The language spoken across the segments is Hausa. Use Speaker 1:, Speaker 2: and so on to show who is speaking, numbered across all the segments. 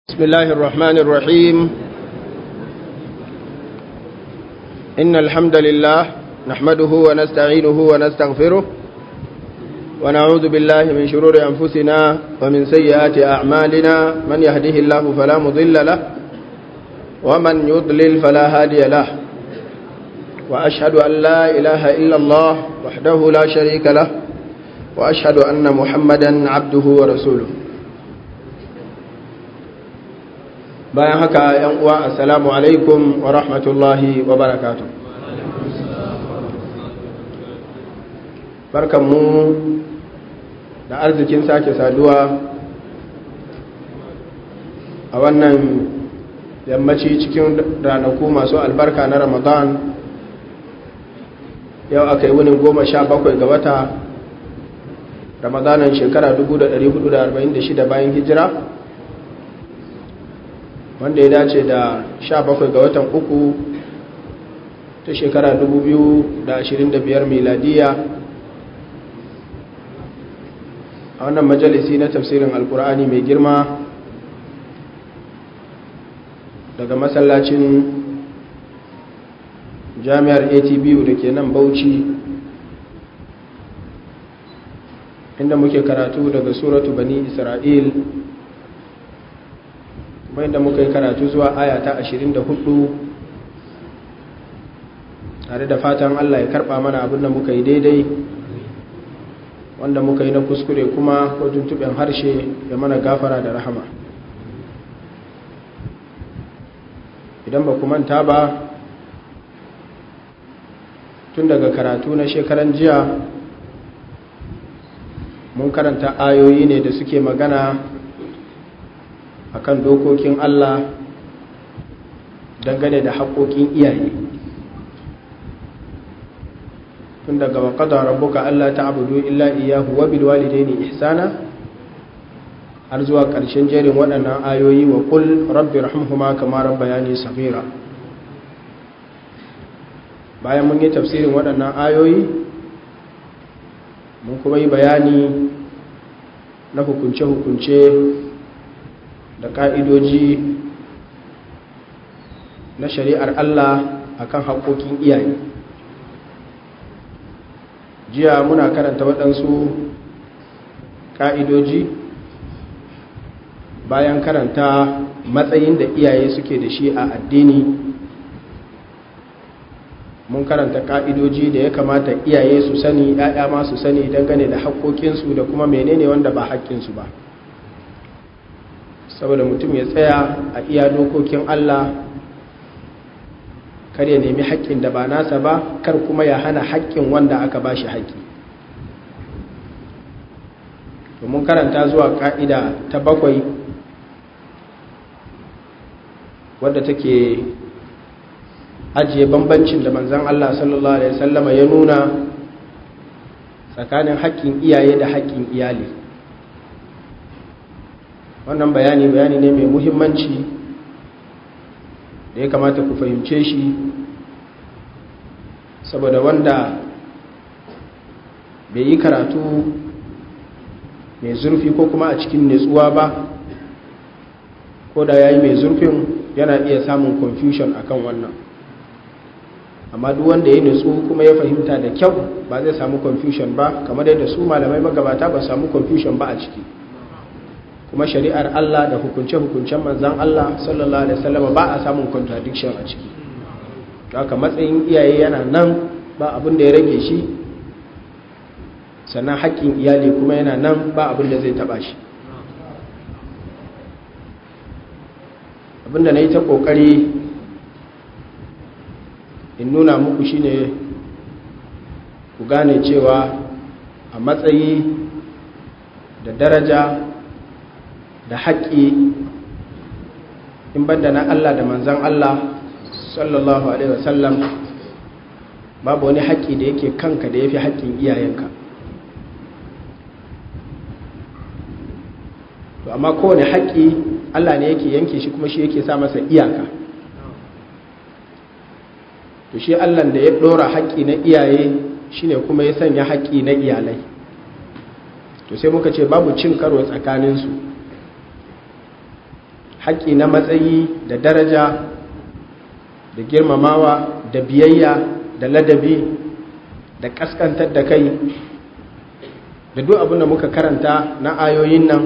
Speaker 1: بسم الله الرحمن الرحيم إن الحمد لله نحمده ونستعينه ونستغفره ونعوذ بالله من شرور أنفسنا ومن سيئات أعمالنا من يهده الله فلا مضل له ومن يضلل فلا هادي له وأشهد أن لا إله إلا الله وحده لا شريك له وأشهد أن محمدا عبده ورسوله bayan haka yan uwa assalamu alaikum wa rahmatullahi wa barakatu barkanmu da arzikin sake saduwa a wannan yammaci cikin ranaku masu albarka na ramadan yau aka yi wunin goma sha bakwai ga wata ramadanan shekara 1446 bayan hijira wanda ya dace da 17 ga watan uku ta shekara 2025 miladiya a wannan majalisi na tafsirin alkur'ani mai girma daga masallacin jami'ar atbu da ke nan bauchi inda muke karatu daga suratu bani isra'il kuma inda muka yi karatu zuwa aya ta 24 tare da fatan Allah ya karba mana abin da muka yi daidai wanda muka yi na kuskure kuma ko tuntuɓen harshe ya mana gafara da rahama idan ba manta ba tun daga karatu na shekaran jiya mun karanta ayoyi ne da suke magana akan dokokin Allah dangane da haƙoƙin iyaye tun daga waƙada rabbuka Allah ta abudu illa iyahu wa bil walidaini ihsana har zuwa ƙarshen jerin waɗannan ayoyi wa qul rabbi rahmuhuma kama rabbayani saghira bayan mun yi tafsirin waɗannan ayoyi mun kuma yi bayani na hukunce-hukunce da ƙa'idoji na shari'ar Allah a kan haƙoƙin iyaye jiya muna karanta waɗansu ƙa'idoji bayan karanta matsayin da iyaye suke da shi a addini mun karanta ƙa'idoji da ya kamata iyaye su sani ‘ya'ya ma su sani dangane da haƙoƙinsu da kuma menene wanda ba haƙƙinsu ba saboda mutum ya tsaya a iya dokokin Allah kar ya nemi haƙƙin da ba nasa ba kar kuma ya hana haƙƙin wanda aka ba shi haƙƙi domin karanta zuwa ƙa'ida ta bakwai wadda take ajiye bambancin da manzan Allah sallallahu Alaihi wasallama ya nuna tsakanin haƙƙin iyaye da haƙƙin iyali wannan bayani bayani ne mai muhimmanci da ya kamata ku fahimce shi saboda wanda bai yi karatu mai zurfi ko kuma a cikin nutsuwa ba ko da ya yi mai zurfin yana iya samun confusion akan wannan amma duk wanda ya nutsu kuma ya fahimta da kyau ba zai samu confusion ba kamar yadda su malamai magabata ba samu confusion ba a ciki kuma shari'ar Allah da hukunce-hukuncen manzan Allah sallallahu Alaihi wasallama ba a samun contradiction a ciki haka matsayin iyaye yana nan ba abin da ya rage shi sannan haƙƙin iyali kuma yana nan ba abin da zai taɓa shi abinda na yi ta ƙoƙari in nuna muku shine ku gane cewa a matsayi da daraja da haƙƙi in banda na Allah da manzan Allah sallallahu Alaihi wasallam babu wani haƙƙi da yake kanka da ya fi haƙƙin iyayenka to amma kowane haƙƙi Allah ne yake yanke shi kuma shi yake sa masa iyaka to shi Allah da ya ɗora haƙƙi na iyaye shine kuma ya sanya haƙƙi na iyalai to sai muka ce babu cin karo tsakaninsu haƙƙi na matsayi da daraja da girmamawa da biyayya da ladabi da ƙaskantar da kai da duk abin da muka karanta na ayoyin nan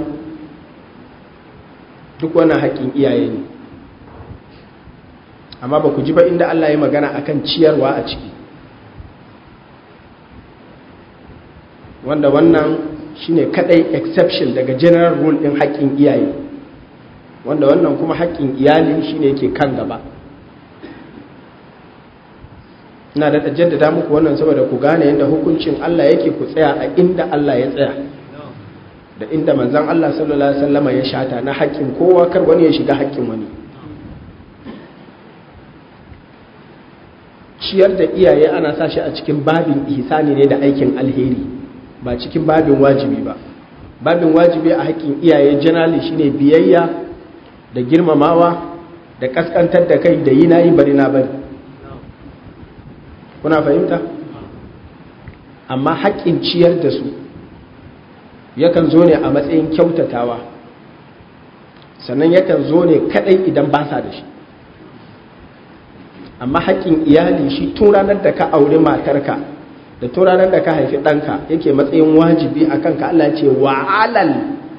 Speaker 1: duk wannan haƙƙin iyaye ne amma ba ku ji ba inda Allah ya magana akan ciyarwa a ciki wanda wannan shine kadai exception daga general rule din haƙƙin iyaye wanda wannan kuma haƙƙin iyali shine yake kan gaba ina da jaddada muku wannan saboda ku gane yadda hukuncin Allah yake ku tsaya a inda Allah ya tsaya da inda manzon Allah sallallahu alaihi wasallama ya shata na haƙƙin kowa kar wani ya shiga haƙƙin wani ciyar da iyaye ana sa shi a cikin babin ihsani ne da aikin alheri ba cikin babin wajibi ba babin wajibi a haƙƙin iyaye generally shine biyayya da girmamawa da kaskantar da kai da yi na yi bari na bari kuna fahimta amma haƙƙin ciyar da su yakan zo ne a matsayin kyautatawa sannan yakan zo ne kadai idan ba sa da shi amma haƙƙin iyali shi tun ranar da ka auri matarka da tun ranar da ka haifi ɗanka yake matsayin wajibi a kanka Allah ce wa alal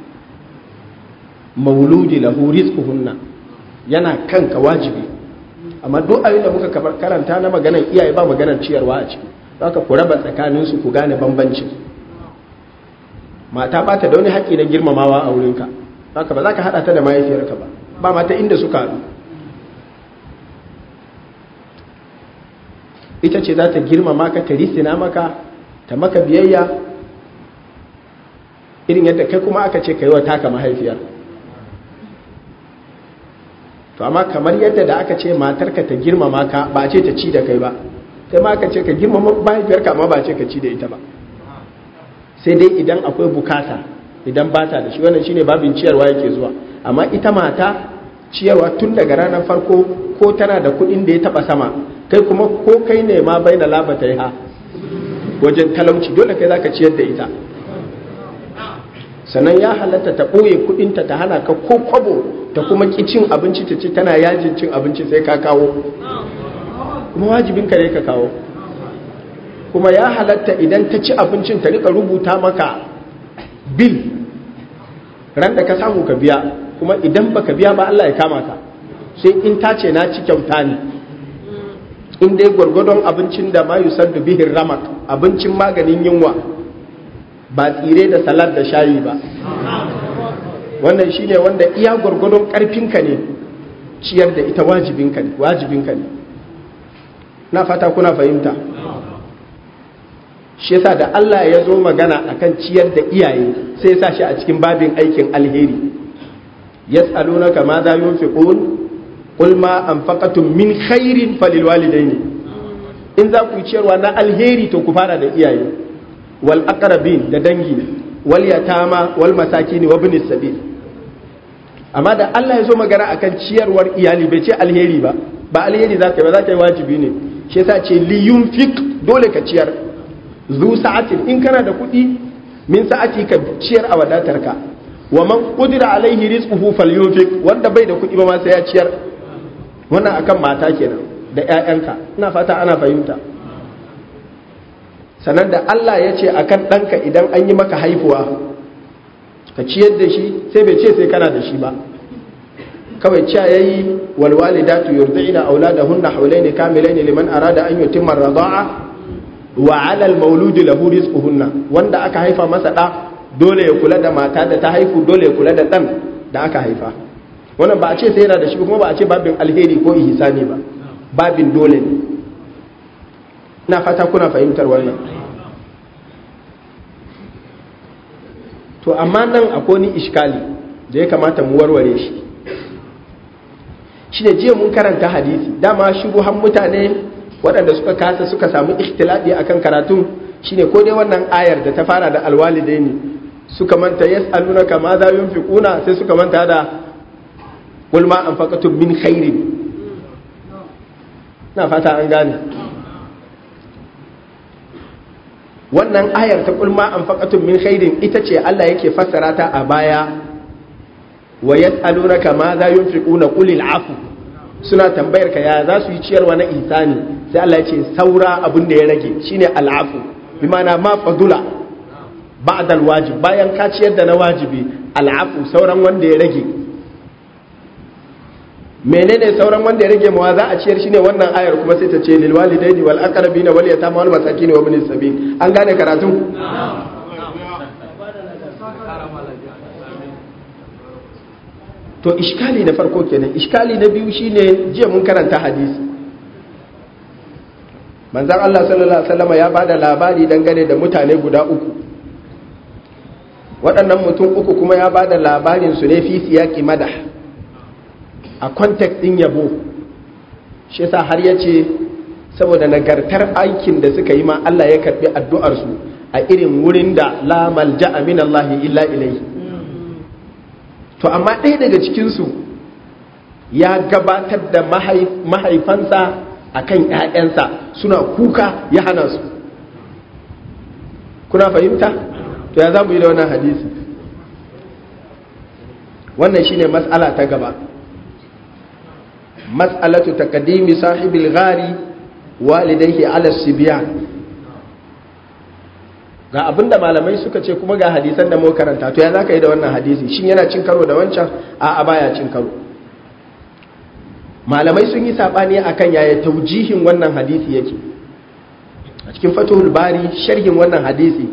Speaker 1: mauludi lahu rizquhunna yana kanka wajibi amma duk abin da muka karanta na maganar iyaye ba maganar ciyarwa a ciki zaka ku raba tsakaninsu ku gane bambancin mata ba ta da wani haƙƙi na girmamawa a wurinka haka ba za ka haɗa ta da mahaifiyarka ba ba mata inda suka haɗu ita ce za ta girmama ka ta risina maka ta maka biyayya irin yadda kai kuma aka ce ka yi wa taka mahaifiyar to amma kamar yadda da aka ce matarka ta girmama ka ba ce ta ci da kai ba kai ma aka ce ka girmama mahaifiyarka amma ba ce ka ci da ita ba sai dai idan akwai bukata idan ba ta da shi wannan shine babin ciyarwa yake zuwa amma ita mata ciyarwa tun daga ranar farko ko tana da kuɗin da ya taba sama kai kuma ko kai ne ma bai da labata ha wajen talauci dole kai zaka ciyar da ita sannan ya halatta ta ɓoye kuɗinta ta hana ka ko kwabo ta kuma ki cin abinci ta ce tana yajin cin abinci sai ka kawo kuma wajibin ka ne ka kawo kuma ya halatta idan ta ci abincin ta rika rubuta maka bil ran da ka samu ka biya kuma idan baka biya ba Allah ya kama ka sai in ta ce na ci kyauta ne in dai gwargwadon abincin da ma yusaddu bihin ramak abincin maganin yunwa ba tsire da salad da shayi ba wannan shine wanda iya gwargwadon karfinka ne ciyar da ita wajibinka ne wajibinka ne na fata kuna fahimta shi yasa da Allah ya zo magana akan ciyar da iyaye sai ya sa shi a cikin babin aikin alheri yas'alunaka ma za yunfiqun qul ma anfaqatum min khairin falil walidaini in za ku ciyarwa na alheri to ku fara da iyaye wal aqrabin da dangi wal yatama wal masakin wa ibnis sabil amma da Allah ya zo magana akan ciyarwar iyali bai ce alheri ba ba alheri zaka ba zaka yi wajibi ne shi yasa ce li yunfiq dole ka ciyar zu sa'atin in kana da kuɗi min sa'ati ka ciyar a wadatarka wa man qudira alaihi rizquhu falyunfiq wanda bai da kuɗi ba ma sai ya ciyar wannan akan mata kenan da ƴaƴanka ina fata ana fahimta sannan da Allah ya ce akan ɗanka idan an yi maka haihuwa ka ciyar da shi sai bai ce sai kana da shi ba kawai cewa yayi wal walidatu yurdi'na auladahunna hawlaini kamilaini liman arada an yutimma ar-rida'a wa 'ala al-mawludi lahu rizquhunna wanda aka haifa masa da dole ya kula da mata da ta haifu dole ya kula da dan da aka haifa wannan ba a ce sai yana da shi kuma ba a ce babin alheri ko ihsani ba babin dole ne ina fata kuna fahimtar wannan to amma nan akwai ni iskali da ya kamata mu warware shi shi ne jiya mun karanta hadisi dama shubuhan mutane waɗanda suka kasa suka samu ikhtilafi akan karatun shine ko dai wannan ayar da ta fara da alwalidaini suka manta yas'alunaka ma za yunfiquna sai suka manta da qul ma anfaqatum min khairin na fata an gane wannan ayar ta qul ma anfaqatum min khairin ita ce Allah yake fassara ta a baya wa yas'alunaka ma za yunfiquna qul afu suna tambayar ka ya za su yi ciyarwa na ihsani sai Allah ya ce saura abin da ya rage shine al'afu bi ma'ana ma fadula ba'da alwajib bayan ka ciyar da na wajibi al'afu sauran wanda ya rage menene sauran wanda ya rage mawa za a ciyar shine wannan ayar kuma sai ta ce lil walidaini wal aqrabina wal yatama wal masakin wa ibnis sabil an gane karatu to iskali na farko kenan iskali na biyu shine jiya mun karanta hadisi manzon Allah sallallahu alaihi wasallam ya bada labari dangane da mutane guda uku waɗannan mutum uku kuma ya bada labarin su ne fi siyaqi madah a context din yabo shi yasa har yace saboda nagartar aikin da suka yi ma Allah ya karbi addu'ar su a irin wurin da la malja'a min Allah illa ilayhi to amma ɗaya daga cikinsu ya gabatar da mahaifansa a kan ‘ya'yansa suna kuka ya hana su kuna fahimta to ya za mu yi da wannan hadisi wannan shine matsala ta gaba matsalatu taqdimi sahibil ghari walidayhi ala sibyan ga abinda malamai suka ce kuma ga hadisan da mu karanta to ya zaka yi da wannan hadisi shin yana cin karo da wancan a a baya cin karo malamai sun yi sabani akan yaya taujihin wannan hadisi yake a cikin fatuhul bari sharhin wannan hadisi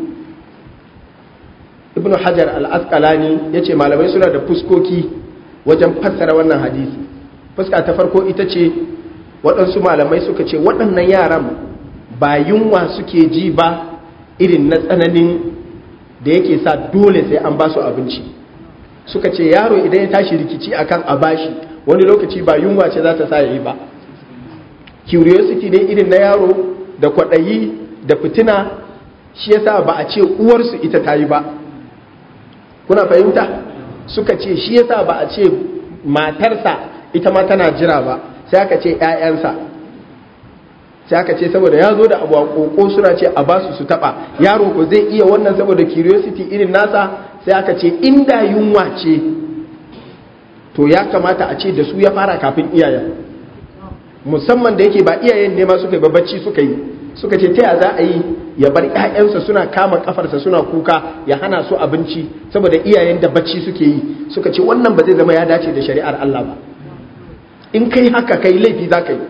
Speaker 1: ibnu hajar al-asqalani yace malamai suna da fuskoki wajen fassara wannan hadisi fuska ta farko ita ce waɗansu malamai suka ce waɗannan yaran ba yunwa suke ji ba irin na tsananin da yake sa dole sai an ba su abinci suka ce yaro idan ya tashi rikici akan a bashi wani lokaci ba yunwa ce za ta sa yi ba curiosity ne irin na yaro da kwaɗayi da fitina shi yasa ba a ce uwarsu ita ta yi ba kuna fahimta suka ce shi yasa ba a ce matarsa ita ma tana jira ba sai aka ce 'ya'yansa sai aka ce saboda ya zo da abu a koko suna ce a basu su taba yaro ko zai iya wannan saboda curiosity irin nasa sai aka ce inda yunwa ce to ya kamata a ce da su ya fara kafin iyayen musamman da yake ba iyayen ne ma suka yi babacci suka yi suka ce ta za a yi ya bar ƴaƴansa suna kama kafarsa suna kuka ya hana su abinci saboda iyayen da bacci suke yi suka ce wannan ba zai zama ya dace da shari'ar Allah ba in kai haka kai laifi za ka yi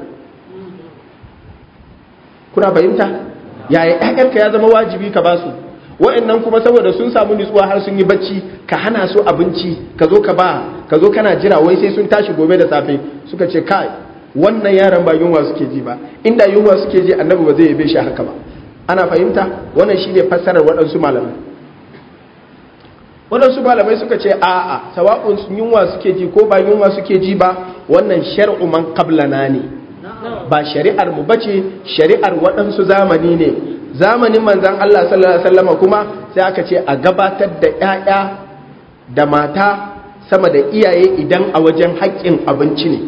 Speaker 1: kuna fahimta yaya ƴaƴanka ya zama wajibi ka basu wa'annan kuma saboda sun samu nutsuwa har sun yi bacci ka hana su abinci ka zo ka ba ka zo kana jira wai sai sun tashi gobe da safe suka ce kai wannan yaran ba yunwa suke ji ba inda yunwa suke ji annabi ba zai yabe shi haka ba ana fahimta wannan shine fassarar waɗansu malamai waɗansu malamai suka ce a'a sawa'un yunwa suke ji ko ba yunwa suke ji ba wannan shar'u man qablana ne ba shari'ar mu bace shari'ar waɗansu zamani ne zamanin manzan Allah sallallahu alaihi wasallam kuma sai aka ce a gabatar da ƴaƴa da mata sama da iyaye idan a wajen haƙƙin abinci ne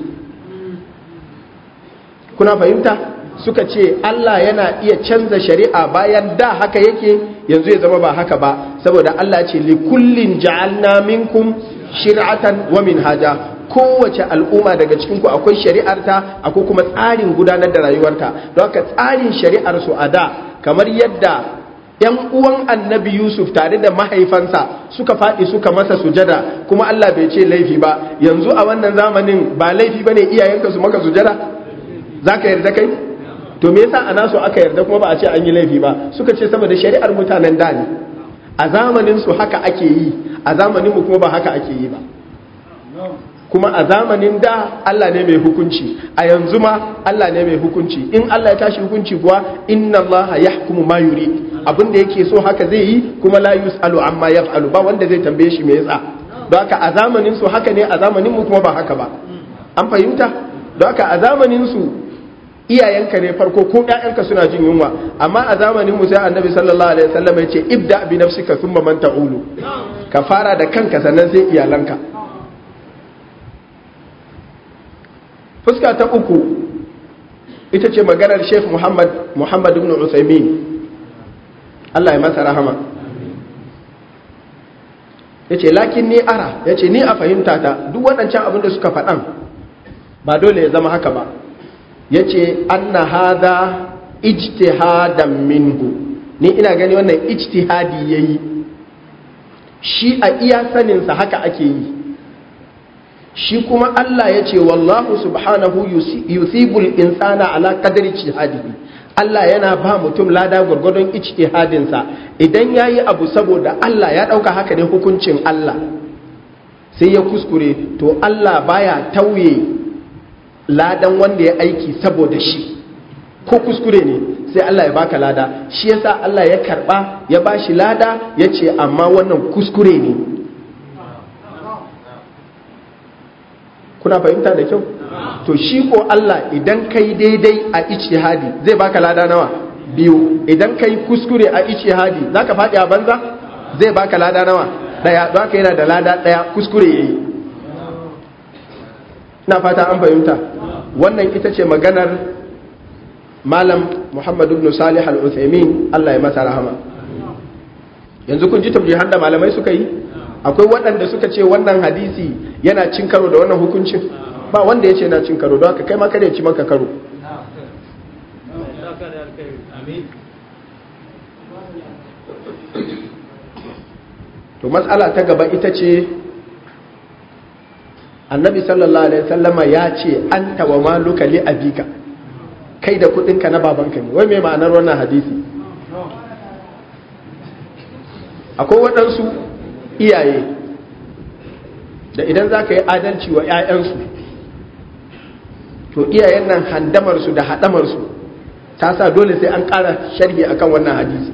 Speaker 1: kuna fahimta suka ce Allah yana iya canza shari'a bayan da haka yake yanzu ya zama ba haka ba saboda Allah ce li kullin ja'alna minkum shir'atan wa minhaja kowace al'umma daga cikinku akwai shari'arta akwai kuma tsarin gudanar da rayuwarta don haka tsarin shari'ar su a da kamar yadda ‘yan uwan annabi Yusuf tare da mahaifansa suka faɗi suka masa sujada kuma Allah bai ce laifi ba yanzu a wannan zamanin ba laifi ba ne iyayenka su maka sujada za ka yarda kai to me yasa a nasu aka yarda kuma ba a ce an yi laifi ba suka ce saboda shari'ar mutanen da ne a zamanin su haka ake yi a zamanin mu kuma ba haka ake yi ba kuma a zamanin da Allah ne mai hukunci a yanzu ma Allah ne mai hukunci in Allah ya tashi hukunci kuwa inna Allah yahkumu ma yuri abin da yake so haka zai yi kuma la yusalu amma yaf'alu ba wanda zai tambaye shi me yasa don haka a zamanin su haka ne a zamanin mu kuma ba haka ba an fahimta don haka a zamanin su iyayenka ne farko ko ƴaƴanka suna jin yunwa amma a zamanin mu sai annabi sallallahu alaihi wasallam ya ce ibda bi nafsika thumma man ta'ulu ka fara da kanka sannan sai iyalanka fuska ta uku ita ce maganar Sheikh Muhammad Muhammad ibn Uthaymin Allah ya masa rahama ya ce lakin ni ara ya ce ni a fahimta ta duk waɗancan abin da suka faɗan ba dole ya zama haka ba ya ce an na haza ijtihadan minhu ni ina gani wannan ijtihadi ya yi shi a iya saninsa haka ake yi shi kuma Allah ya ce wallahu subhanahu yusibul insana ala qadri ijtihadihi Allah yana ba mutum lada gwargwadon ijtihadinsa idan yayi abu saboda Allah ya dauka haka ne hukuncin Allah sai ya kuskure to Allah baya tauye ladan wanda ya aiki saboda shi ko kuskure ne sai Allah ya baka lada shi yasa Allah ya karba ya bashi lada ya ce amma wannan kuskure ne kuna fahimta da kyau to shi ko Allah idan kai daidai a ijtihadi zai baka lada nawa biyu idan kai kuskure a ijtihadi zaka faɗi a banza zai baka lada nawa daya don haka yana da lada daya kuskure yayi ina fata an fahimta wannan ita ce maganar malam Muhammad ibn Salih al-Uthaymeen Allah ya masa rahama yanzu kun ji tabjihan da malamai suka yi akwai waɗanda suka ce wannan hadisi yana cin karo da wannan hukuncin ba wanda ya ce na cin karo don haka kai ma kada ya ci maka karo to matsala ta gaba ita ce annabi sallallahu alaihi wasallama ya ce an tawa maluka li abika kai da kudinka na babanka ne wai mai ma'anar wannan hadisi akwai waɗansu iyaye da idan za ka yi adalci wa 'ya'yansu to iyayen nan handamarsu da haɗamarsu ta sa dole sai an ƙara sharhi akan wannan hadisi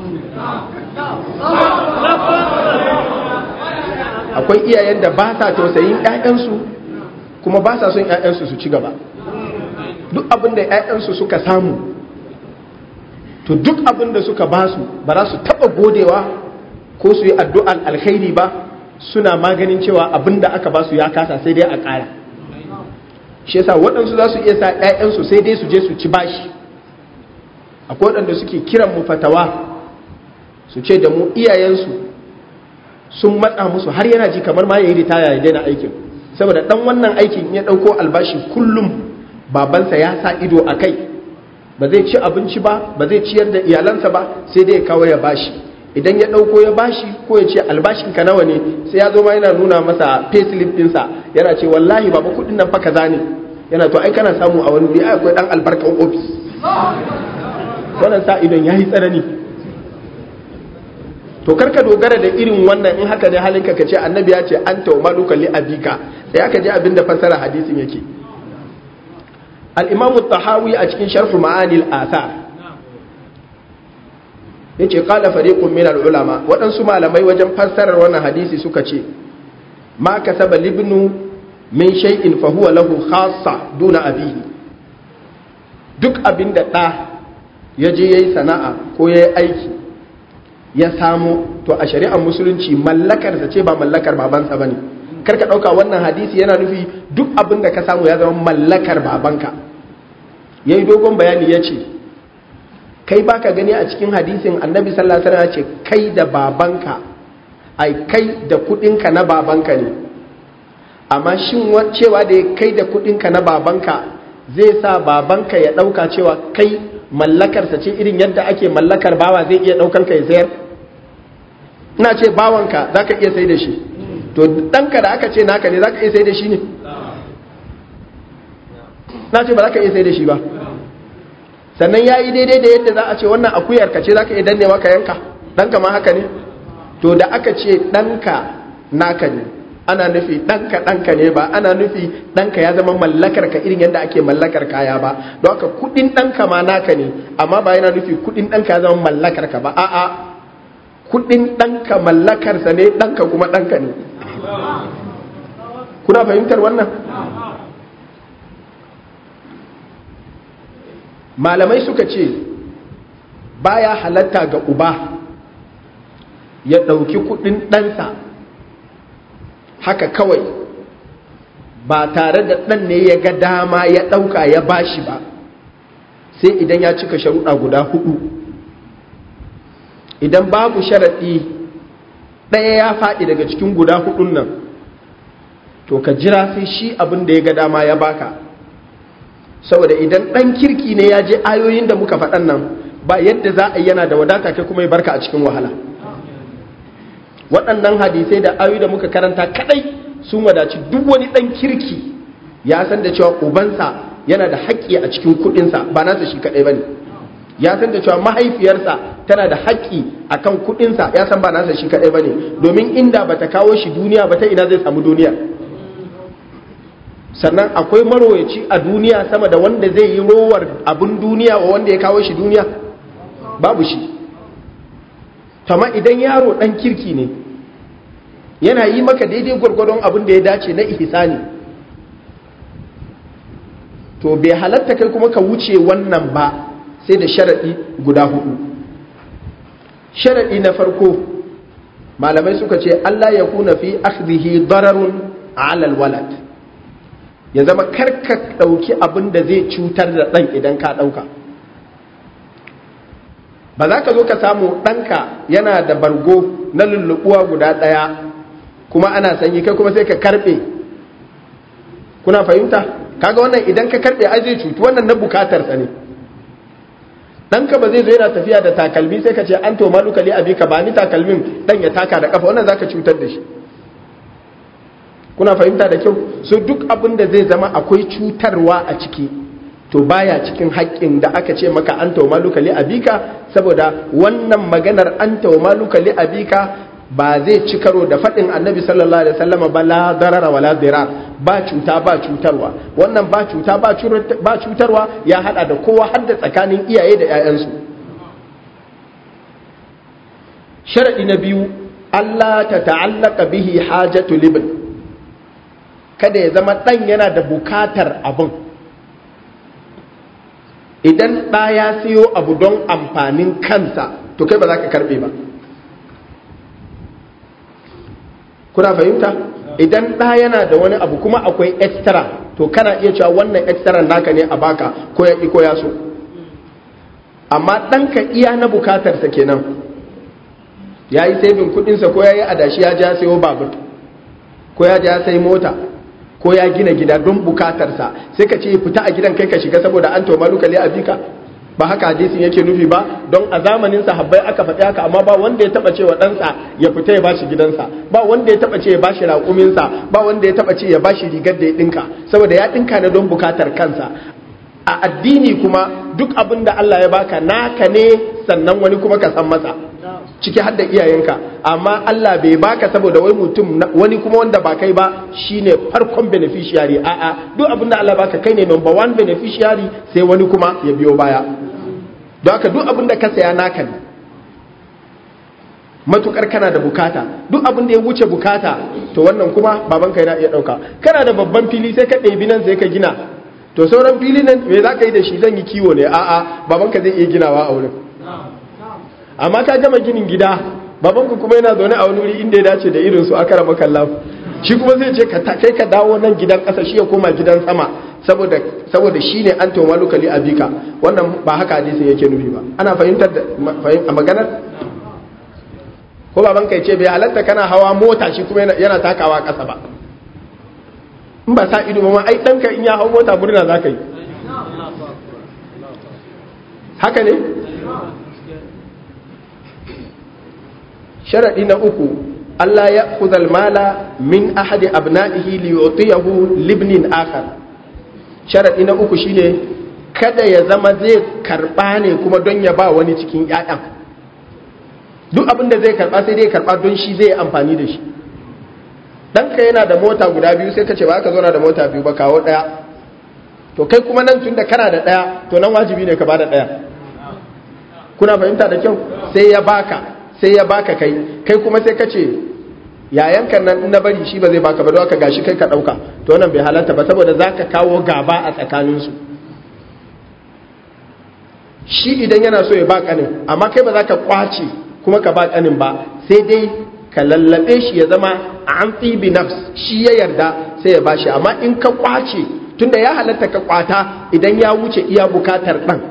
Speaker 1: akwai iyayen da ba sa tausayin 'ya'yansu kuma ba sa son 'ya'yansu su ci gaba duk abin da 'ya'yansu suka samu to duk abin da suka ba su ba za su taɓa godewa ko su yi addu'an alkhairi ba suna maganin cewa abin da aka ba su ya kasa sai dai a ƙara shi yasa waɗansu za su iya sa 'ya'yansu sai dai su je su ci bashi akwai waɗanda suke kiran mu fatawa su ce da mu iyayensu sun matsa musu har yana ji kamar ma ya yi ritaya ya daina aikin saboda ɗan wannan aikin ya ɗauko albashi kullum babansa ya sa ido a kai ba zai ci abinci ba ba zai ciyar da iyalansa ba sai dai ya kawo ya bashi idan ya ɗauko ya bashi ko ya ce albashinka nawa ne sai ya zo ma yana nuna masa payslip ɗinsa yana ce wallahi baba kuɗin nan fa kaza ne yana to ai kana samu a wani wuri ai akwai dan albarkan ofis wannan sa idon yayi tsanani to karka dogara da irin wannan in haka ne halinka ka ce annabi ya ce anta wa maluka li abika sai aka ji abin da fasara hadisin yake al-imam tahawi a cikin sharh ma'ani al-athar yace qala fariqun min al-ulama waɗansu malamai wajen fassarar wannan hadisi suka ce ma kasaba libnu min shay'in fa huwa lahu khassa duna abihi duk abinda da ya je yayi sana'a ko yayi aiki ya samu to a shari'ar musulunci mallakar sa ce ba mallakar babansa bane kar ka dauka wannan hadisi yana nufi duk abinda ka samu ya zama mallakar babanka yayi dogon bayani yace kai baka gani a cikin hadisin annabi sallallahu alaihi wasallam ya ce kai da babanka ai kai da kudinka na babanka ne amma shin cewa da ya kai da kudinka na babanka zai sa babanka ya dauka cewa kai mallakarsa ce irin yadda ake mallakar bawa zai iya daukan ka ya sayar ina ce bawanka zaka iya sai da shi to danka da aka ce naka ne zaka iya sai da shi ne na ce ba zaka iya sai da shi ba sannan yayi daidai da yadda za a ce wannan akuyar ka ce zaka iya dannewa ka yanka danka ma haka ne to da aka ce danka naka ne ana nufi ɗanka ɗanka ne ba ana nufi ɗanka ya zama mallakar ka irin yadda ake mallakar kaya ba don haka kuɗin ɗanka ma naka ne amma ba yana nufi kuɗin ɗanka ya zama mallakar ka ba a'a kuɗin ɗanka mallakarsa ne ɗanka kuma ɗanka ne kuna fahimtar wannan malamai suka ce baya halatta ga uba ya ɗauki kuɗin ɗansa haka kawai ba tare da ɗan ne ya ga dama ya ɗauka ya bashi ba sai idan ya cika sharuɗa guda hudu idan babu sharaɗi ɗaya ya faɗi daga cikin guda hudun nan to ka jira sai shi abin da ya ga dama ya baka saboda idan ɗan kirki ne ya je ayoyin da muka faɗan nan ba yadda za a yi yana da wadata kai kuma ya barka a cikin wahala waɗannan hadisai da ayoyi da muka karanta kadai sun wadaci duk wani ɗan kirki ya san da cewa ubansa yana da haƙƙi a cikin kuɗinsa ba nasa shi kaɗai ba ne ya san da cewa mahaifiyarsa tana da haƙƙi a kan kuɗinsa ya san ba nasa shi kaɗai ba ne domin inda ba ta kawo shi duniya ba ta ina zai samu duniya sannan akwai maroyaci a duniya sama da wanda zai yi rowar abin duniya wa wanda ya kawo shi duniya babu shi tama idan yaro ɗan kirki ne yana yi maka daidai gwargwadon abin da ya dace na ihsani to bai halatta kai kuma ka wuce wannan ba sai da sharaɗi guda hudu sharaɗi na farko malamai suka ce Allah ya kuna fi akhdhihi dararun alal walad ya zama karka ɗauki abin da zai cutar da ɗan idan ka ɗauka ba za ka zo ka samu ɗanka yana da bargo na lullubuwa guda ɗaya kuma ana sanyi kai kuma sai ka karɓe kuna fahimta kaga wannan idan ka karɓe ai zai cutu wannan na bukatarsa ne ɗanka ba zai zo yana tafiya da takalmi sai ka ce an to maluka li abi ka ba ni takalmin ɗan ya taka da kafa wannan zaka cutar da shi kuna fahimta da kyau so duk abin da zai zama akwai cutarwa a ciki to baya cikin haƙƙin da aka ce maka an tauma luka li abika saboda wannan maganar an tauma luka li abika ba zai ci karo da faɗin annabi sallallahu alaihi wasallam ba la darara wala dirar ba cuta ba cutarwa wannan ba cuta ba cutarwa ya hada da kowa har da tsakanin iyaye da 'ya'yansu sharadi na biyu Allah ta ta'allaka bihi hajatu libn kada ya zama ɗan yana da bukatar abin idan ɗa ya siyo abu don amfanin kansa to kai ba za ka karɓe ba kuna fahimta idan ɗa yana da wani abu kuma akwai extra to kana iya cewa wannan extra naka ne a baka ko ya ko ya so amma ɗanka iya na bukatarsa kenan ya yi saibin kuɗinsa ko ya yi adashi ya ja sayo babur ko ya ja sai mota ko ya gina gida don bukatarsa sai ka ce fita a gidan kai ka shiga saboda an toma lukali a bika ba haka hadisin yake nufi ba don a zamanin sahabbai aka faɗi haka amma ba wanda ya taba ce wa ɗansa ya fita ya bashi gidansa ba wanda ya taba ce ya bashi raƙuminsa ba wanda ya taba ce ya bashi rigar da ya ɗinka saboda ya ɗinka ne don bukatar kansa a addini kuma duk abin da Allah ya baka naka ne sannan wani kuma ka san masa ciki har da iyayenka amma Allah bai baka saboda wai mutum wani kuma wanda ba kai ba shine farkon beneficiary a'a duk abin da Allah baka kai ne number one beneficiary sai wani kuma ya biyo baya don haka duk abin da ka saya naka ne matukar kana da bukata duk abin da ya wuce bukata to wannan kuma babanka yana iya dauka kana da babban fili sai ka ɗebi nan sai ka gina to sauran fili nan me za ka yi da shi zan yi kiwo ne a'a babanka zai iya ginawa a wurin amma ka gama ginin gida babanku kuma yana zaune a wani wuri inda ya dace da irin su aka rama kallahu shi kuma zai ce kai ka dawo nan gidan ƙasa shi ya koma gidan sama saboda saboda shi ne an toma lokali a bika wannan ba haka hadisin yake nufi ba ana fahimtar da a maganar ko baban kai ce bai halatta kana hawa mota shi kuma yana takawa ƙasa ba in ba sa ido ma ai ɗanka in ya hau mota murna za ka yi haka ne sharaɗi na uku Allah ya kuzal mala min ahadi abna'ihi li yutiyahu libnin akhar sharaɗi na uku shine kada ya zama zai karɓa ne kuma don ya ba wani cikin ƴaƴan duk abin da zai karɓa sai dai karɓa don shi zai amfani da shi ɗanka yana da mota guda biyu sai ka ce ba ka zauna da mota biyu ba kawo ɗaya to kai kuma nan tun da kana da ɗaya to nan wajibi ne ka ba da ɗaya kuna fahimta da kyau sai ya baka sai ya baka kai kai kuma sai ka ce yayanka nan na bari shi ba zai baka ba don haka gashi kai ka dauka to wannan bai halarta ba saboda zaka kawo gaba a tsakanin su shi idan yana so ya ba kanin amma kai ba za ka kwace kuma ka ba kanin ba sai dai ka lallabe shi ya zama an tsibi nafs shi ya yarda sai ya bashi amma in ka kwace tunda ya halatta ka kwata idan ya wuce iya bukatar dan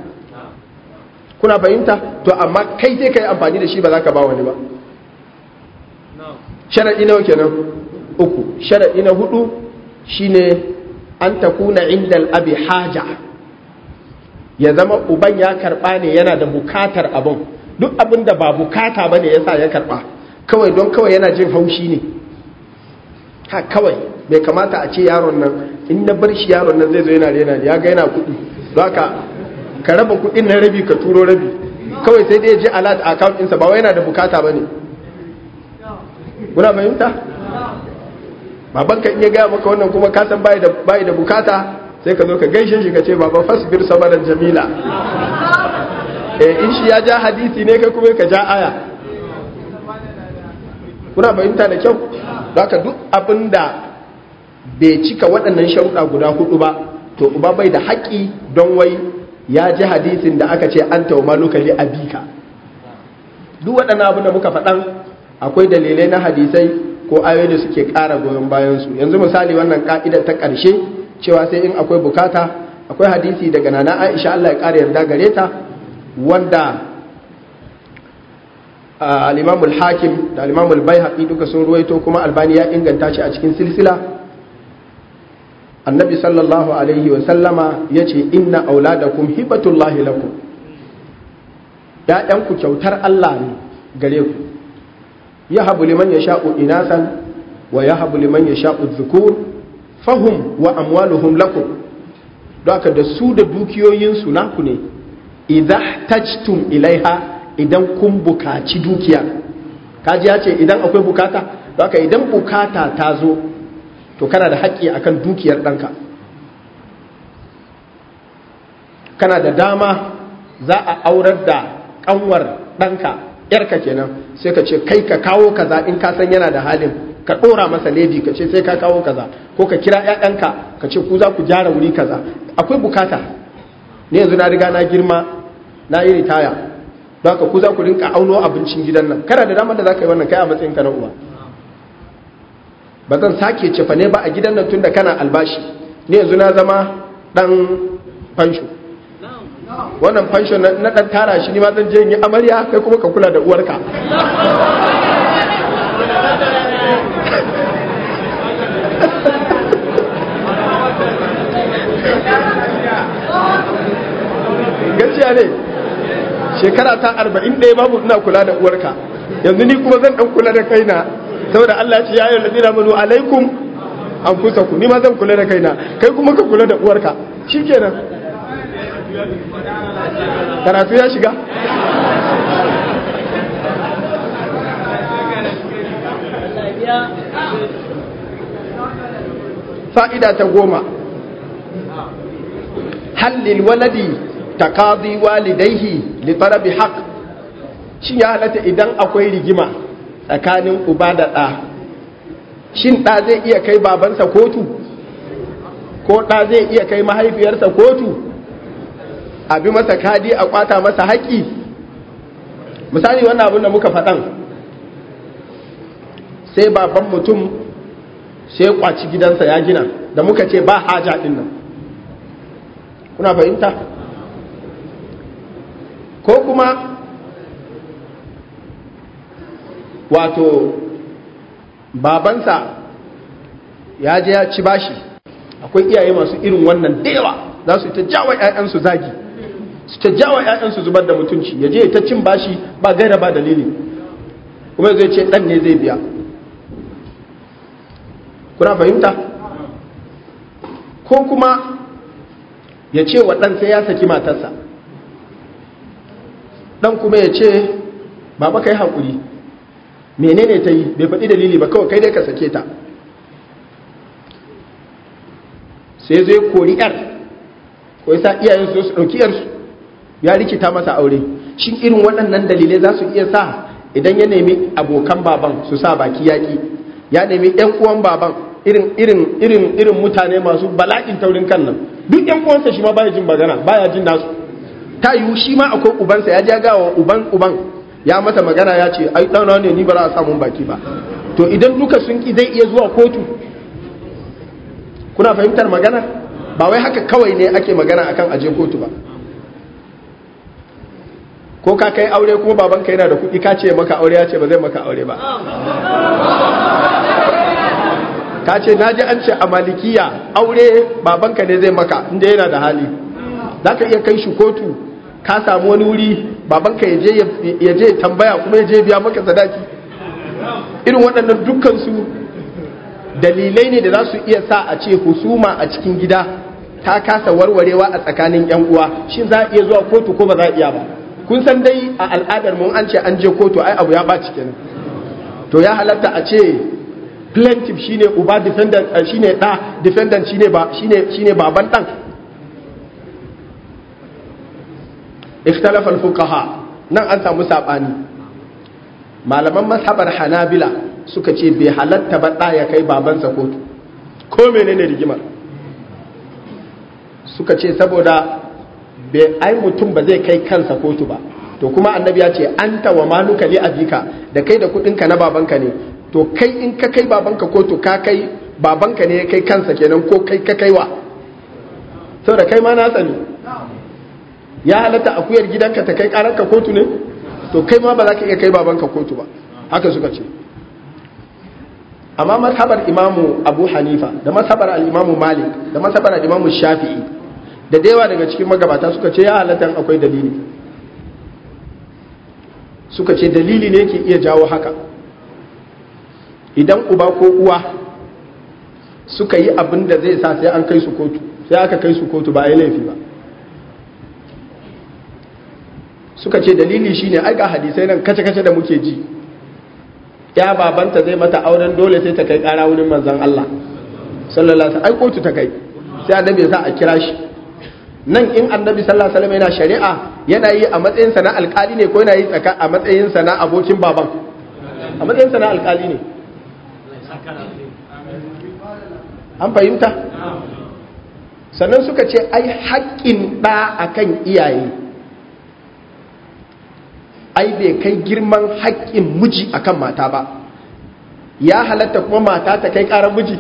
Speaker 1: kuna fahimta to amma kai sai ka yi amfani da shi ba za ka ba wani ba sharaɗi nawa kenan uku sharaɗi na hudu shine an takuna inda abi haja ya zama uban ya karɓa ne yana da bukatar abin duk abin da ba bukata ba ne ya sa ya karɓa kawai don kawai yana jin haushi ne ha kawai bai kamata a ce yaron nan in na bar shi yaron nan zai zo yana rena ya ga yana kuɗi don haka ka raba kuɗin na rabi ka turo rabi kawai sai dai ya je alat a account ɗinsa ba wai yana da bukata ba ne kuna fahimta baban ka iya gaya maka wannan kuma ka san bai da bai da bukata sai ka zo ka gaishe shi ka ce baba fasbir sabaran jamila eh in shi ya ja hadisi ne kai kuma ka ja aya kuna fahimta da kyau haka duk abinda bai cika waɗannan sharuɗa guda hudu ba to uba bai da haƙƙi don wai ya ji hadisin da aka ce an tawo maluka li abika duk waɗannan abin da muka faɗan akwai dalilai na hadisai ko ayoyi da suke ƙara goyon bayansu yanzu misali wannan ka'ida ta ƙarshe cewa sai in akwai bukata akwai hadisi daga nana aisha Allah ya ƙara yarda gare ta wanda al-imamul hakim da al-imamul baihaqi duka sun ruwaito kuma albani ya inganta shi a cikin silsila annabi sallallahu alaihi wa sallama yace inna auladakum hibatullahi lakum ya'yanku kyautar Allah ne gare ku yahabu liman yasha'u inasan wa yahabu liman yasha'u dhukur fahum wa amwaluhum lakum don haka da su da dukiyoyinsu naku ne idza tajtum ilaiha idan kun bukaci dukiya kaji ya ce idan akwai bukata don haka idan bukata ta zo to kana da haƙƙi akan dukiyar ɗanka kana da dama za a aurar da ƙanwar ɗanka ‘yarka kenan sai ka ce kai ka kawo kaza in ka san yana da halin ka ɗora masa ledi ka ce sai ka kawo kaza ko ka kira ‘ya'yanka ka ce ku za ku gyara wuri kaza akwai bukata ne yanzu na riga na girma na yi ritaya don ka ku za ku rinka auno abincin gidan nan kana da damar da za ka yi wannan kai a matsayin ka na uba ba zan sake cefa ne ba a gidan nan tunda kana albashi ne yanzu na zama dan fansho wannan fansho na dan tara shi ni ma zan je yi amarya kai kuma ka kula da uwarka gaskiya ne shekara ta arba'in ɗaya babu ina kula da uwarka yanzu ni kuma zan ɗan kula da kaina saboda Allah ya ce ya ayyuhal ladina amanu alaikum anfusakum ni ma zan kula da kaina kai kuma ka kula da uwarka shikenan karatu ya shiga fa'ida ta goma hallil waladi taqadi walidaihi li talabi haqq shin ya halatta idan akwai rigima tsakanin uba da ɗa shin ɗa zai iya kai babansa kotu ko ɗa zai iya kai mahaifiyarsa kotu a bi masa kadi a kwata masa haƙi misali wannan abin da muka faɗan sai baban mutum sai kwaci gidansa ya gina da muka ce ba haja ɗin nan kuna fahimta ko kuma wato babansa ya je ya ci bashi akwai iyaye masu irin wannan da yawa za su ta jawa 'ya'yansu zagi su ta jawa 'ya'yansu zubar da mutunci ya je ta cin bashi ba gaira ba dalili kuma zai ce dan ne zai biya kuna fahimta ko kuma ya ce wa ɗan sai ya saki matarsa ɗan kuma ya ce baba kai haƙuri menene ta yi bai faɗi dalili ba kawai kai dai ka sake ta sai zai kori yar ko yasa iyayen su su ɗauki yarsu ya rikita masa aure shin irin waɗannan dalilai za su iya sa idan ya nemi abokan baban su sa baki yaƙi ya nemi ƴan uwan baban irin irin irin irin mutane masu bala'in taurin kan nan duk ƴan uwansa shi ma baya jin magana baya jin nasu ta yiwu shi ma akwai ubansa ya ja gawa uban uban ya mata magana ya ce ai ɗana ne ni ba za a samun baki ba to idan duka sun ki zai iya zuwa kotu kuna fahimtar magana ba wai haka kawai ne ake magana akan aje kotu ba ko ka kai aure kuma babanka yana da kuɗi ka ce maka aure ya ce ba zai maka aure ba ka ce na ji an ce a malikiya aure babanka ne zai maka inda yana da hali za ka iya kai shi kotu ka samu wani wuri babanka ya je tambaya kuma ya je biya maka sadaki irin waɗannan dukkansu dalilai ne da za su iya sa a ce husuma a cikin gida ta kasa warwarewa a tsakanin yan uwa shin za a iya zuwa kotu ko ba za a iya ba kun san dai a al'adar mu an ce an je kotu ai abu ya ɓaci kenan to ya halatta a ce plaintiff shine uba defendant shine da defendant shine ba shine shine baban dan ikhtalafa al-fuqaha nan an samu sabani malaman mashabar hanabila suka ce bai halatta ba da ya kai babansa kotu ko menene rigimar suka ce saboda bai ai mutum ba zai kai kansa kotu ba to kuma annabi ya ce anta wa maluka li abika da kai da kudinka na babanka ne to kai in ka kai babanka kotu ka kai babanka ne ya kai kansa kenan ko kai ka kaiwa saboda kai ma na sani ya halatta akuyar gidanka ta kai karanka kotu ne to kai ma ba za ka iya kai babanka kotu ba haka suka ce amma mazhabar imamu abu hanifa da mazhabar al-imamu malik da mazhabar al-imamu shafi'i da yawa daga cikin magabata suka ce ya halatta akwai dalili suka ce dalili ne ke iya jawo haka idan uba ko uwa suka yi abin da zai sa sai an kai su kotu sai aka kai su kotu ba ya laifi ba suka ce dalili shine ai ga hadisai nan kace-kace da muke ji ya babanta zai mata auren dole sai ta kai kara wurin manzon Allah sallallahu alaihi ai kotu ta kai sai annabi ya sa a kira shi nan in annabi sallallahu alaihi wasallam yana shari'a yana yi a matsayin sa na alkali ne ko yana yi tsaka a matsayin sa na abokin baban a matsayin sa na alkali ne an fahimta sannan suka ce ai haƙƙin ɗa akan iyaye ai bai kai girman haƙƙin miji akan mata ba ya halatta kuma mata ta kai ƙarar miji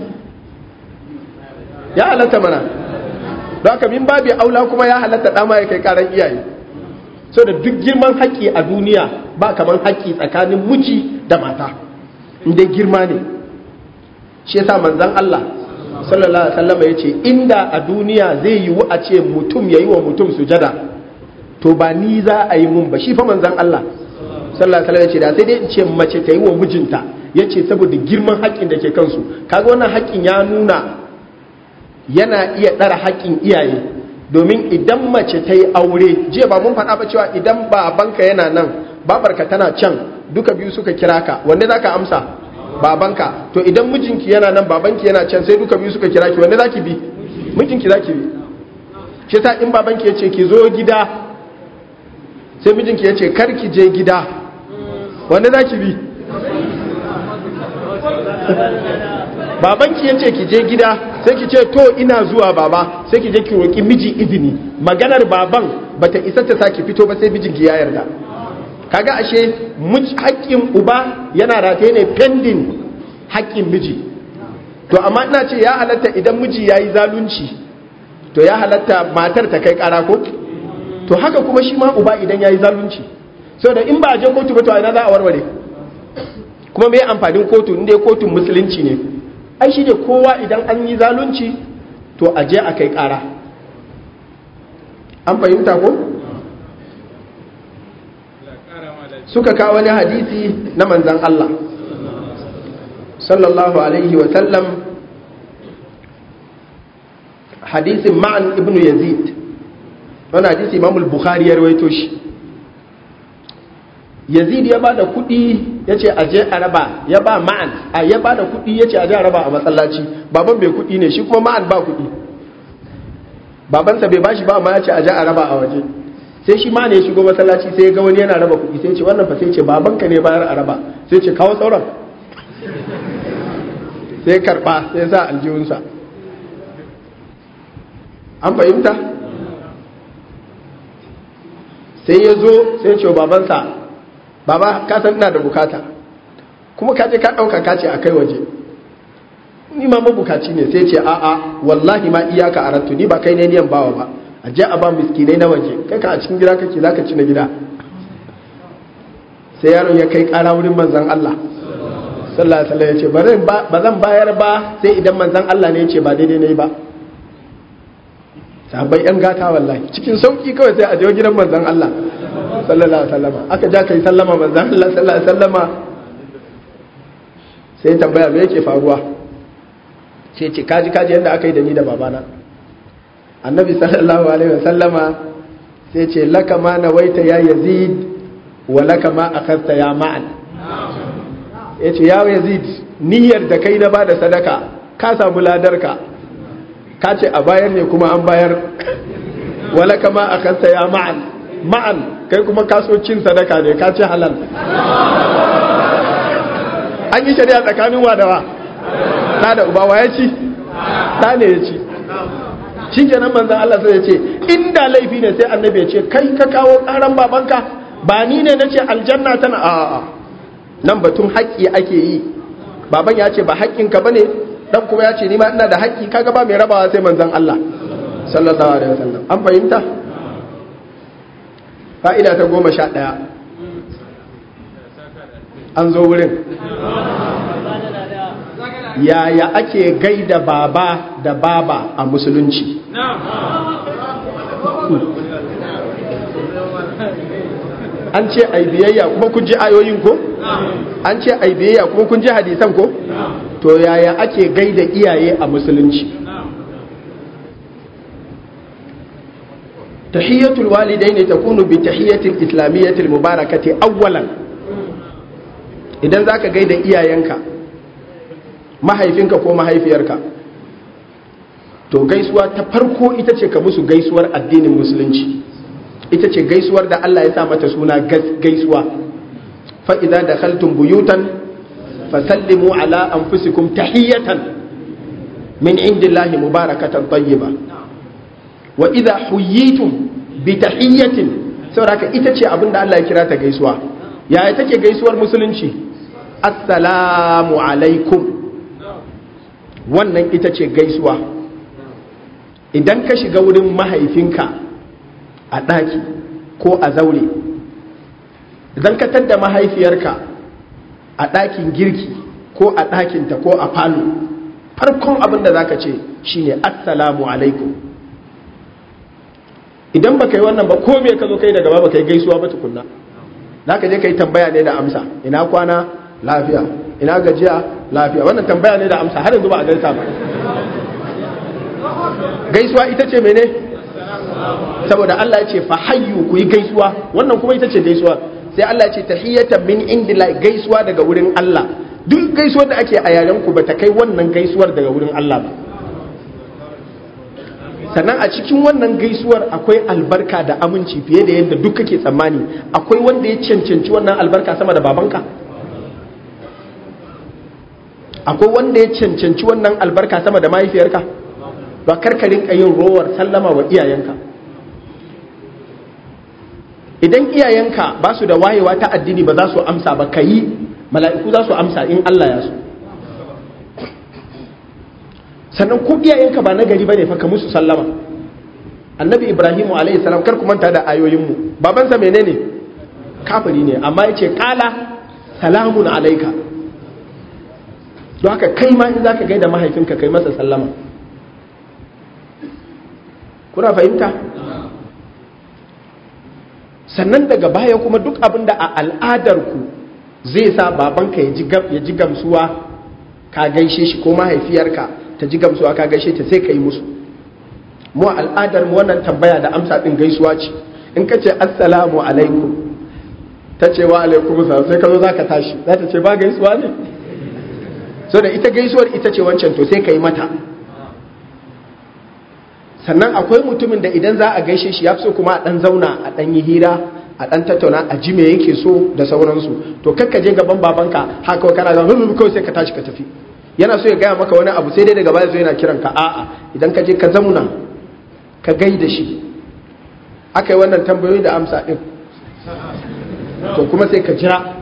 Speaker 1: ya halatta mana don haka min babu aula kuma ya halatta ɗama ya kai ƙarar iyaye so da duk girman haƙƙi a duniya ba kamar haƙƙi tsakanin miji da mata inda girma ne shi yasa manzon Allah sallallahu alaihi wasallam ya ce inda a duniya zai yiwu a ce mutum yayi wa mutum sujada to ba ni za a yi mun ba shi fa manzan Allah sallallahu alaihi wasallam ya ce da sai dai in ce mace ta yi wa mijinta ya ce saboda girman haƙƙin da ke kansu kaga wannan haƙƙin ya nuna yana iya ɗara haƙƙin iyaye domin idan mace ta yi aure jiya ba mun faɗa ba cewa idan babanka yana nan babarka tana can duka biyu suka kira ka wanne za ka amsa babanka to idan mijinki yana nan babanki yana can sai duka biyu suka kira ki wanne za ki bi mijinki za ki bi shi ta in babanki ya ce ki zo gida sai mijinki ya ce kar ki je gida wanda za ki bi babanki ya ce ki je gida sai ki ce to ina zuwa baba sai ki je ki roƙi miji izini maganar baban bata isa ta saki fito ba sai mijinki ya yarda kaga ashe haƙƙin uba yana rataye ne pending haƙƙin miji to amma ina ce ya halatta idan miji ya yi zalunci to ya halatta matar ta kai ƙara ko to haka kuma shi ma uba idan ya yi zalunci sau da in ba a je kotu ba to ina za a warware kuma mai amfanin kotu inda kotun musulunci ne ai shi ne kowa idan an yi zalunci to a je a kai kara an fahimta ko suka kawo wani hadisi na manzan Allah sallallahu alaihi wa sallam hadisin ma'an ibnu yazid wani hadisi imamul bukhari ya rawaito shi yazid ya bada kudi ya ce aje a raba ya ba ma'an a ya bada kudi ya ce aje a raba a matsalaci baban bai kudi ne shi kuma ma'an ba kudi babansa bai bashi ba amma ya ce aje a raba a waje sai shi ma ne ya shigo masallaci sai ya ga wani yana raba kudi sai ce wannan fa sai ce babanka ne bayar a raba sai ce kawo sauran sai karba sai sa aljihunsa an fahimta sai ya zo sai ce babansa baba ka san ina da bukata kuma ka je ka dauka ka ce a kai waje ni ma mabukaci ne sai ce a a wallahi ma iyaka arattu ni ba kai ne niyan bawa ba a je a ba miskinai na waje kai ka a cikin gida kake zaka ci na gida sai yaron ya kai kara wurin manzan Allah sallallahu alaihi wasallam ya ce ba zan bayar ba sai idan manzan Allah ne ya ce ba daidai ne ba sahabbai yan gata wallahi cikin sauki kawai sai a je gidan manzan Allah sallallahu alaihi wasallam aka ja kai sallama manzan Allah sallallahu alaihi wasallama sai tambaya me yake faruwa sai ce kaji kaji yadda aka yi da ni da babana annabi sallallahu alaihi wasallama sai ce laka ma nawaita ya yazid wa laka ma akhadta ya ma'an yace ya yazid niyyar da kai na bada sadaka ka samu ladarka ka ce a bayar ne kuma an bayar wa laka ma akhadta ya ma'an ma'an kai kuma kaso cin sadaka ne ka ce halal an yi shari'a tsakanin wa da wa ɗa da uba wa ya ci ɗa ne ya ci shi kenan manzan Allah sai ya ce inda laifi ne sai annabi ya ce kai ka kawo ƙaran babanka ba ni ne na ce aljanna tana a nan batun haƙƙi ake yi baban ya ce ba haƙƙinka ba ne ɗan kuma ya ce ni ma ina da haƙƙi kaga ba mai rabawa sai manzan Allah sallallahu alaihi wasallam an fahimta fa'ida ta goma sha ɗaya an zo wurin yaya ake gaida baba da baba a musulunci an ce ai biyayya kuma kun ji ayoyin ko an ce ai biyayya kuma kun ji hadisan ko to yaya ake gaida iyaye a musulunci tahiyyatul walidaini takunu bi tahiyyatil islamiyyatil mubarakati awwalan idan zaka gaida iyayenka mahaifinka ko mahaifiyarka to gaisuwa ta farko ita ce ka musu gaisuwar addinin musulunci ita ce gaisuwar da Allah ya sa mata suna gaisuwa fa idza dakhaltum buyutan fasallimu ala anfusikum tahiyatan min indillahi mubarakatan tayyiba wa idza huyitum bi tahiyatin saboda ita ce abinda Allah ya kira ta gaisuwa yaya take gaisuwar musulunci assalamu alaikum wannan ita ce gaisuwa idan ka shiga wurin mahaifinka a ɗaki ko a zaure idan ka tadda mahaifiyarka a ɗakin girki ko a ɗakinta ko a falo farkon abin da za ka ce shine assalamu alaikum idan ba ka yi wannan ba ko me ka zo kai daga ba ba ka yi gaisuwa ba tukunna za ka je ka yi tambaya ne da amsa ina kwana lafiya ina gajiya lafiya wannan tambaya ne da amsa har yanzu ba a gaisa ba gaisuwa ita ce mene saboda Allah ya ce fa hayyu ku yi gaisuwa wannan kuma ita ce gaisuwa sai Allah ya ce tahiyatan min indila gaisuwa daga wurin Allah duk gaisuwar da ake a yaren ku ba ta kai wannan gaisuwar daga wurin Allah ba sannan a cikin wannan gaisuwar akwai albarka da aminci fiye da yadda duk kake tsammani akwai wanda ya cancanci wannan albarka sama da babanka akwai wanda ya cancanci wannan albarka sama da mahaifiyarka ba karkarin yin rowar sallama wa iyayenka idan iyayenka ba su da wayewa ta addini ba za su amsa ba ka yi mala'iku za su amsa in Allah ya so sannan ko iyayenka ba na gari ba ne fa ka musu sallama annabi ibrahimu alaihi salam kar ku manta da ayoyinmu babansa menene kafiri ne amma ya ce kala salamun alaika don haka kai ma in za ka gaida mahaifinka kai masa sallama kuna fahimta sannan daga baya kuma duk abin da a al'adarku zai sa babanka ya ji gamsuwa ka gaishe shi ko mahaifiyarka ta ji gamsuwa ka gaishe ta sai ka yi musu mu al'adar mu wannan tambaya da amsa din gaisuwa ce in ka ce assalamu alaikum ta ce wa alaikum sai ka zo za ka tashi za ta ce ba gaisuwa ne so da ita gaisuwar ita ce wancan to sai ka yi mata sannan akwai mutumin da idan za a gaishe shi ya fi so kuma a ɗan zauna a ɗan yi hira a ɗan tattauna a ji me yake so da sauransu to kakka je gaban babanka haka kana ga hulu kawai sai ka tashi ka tafi yana so ya gaya maka wani abu sai dai daga baya zo yana kiran ka a'a idan ka je ka zauna ka gaida shi aka yi wannan tambayoyi da amsa ɗin to kuma sai ka jira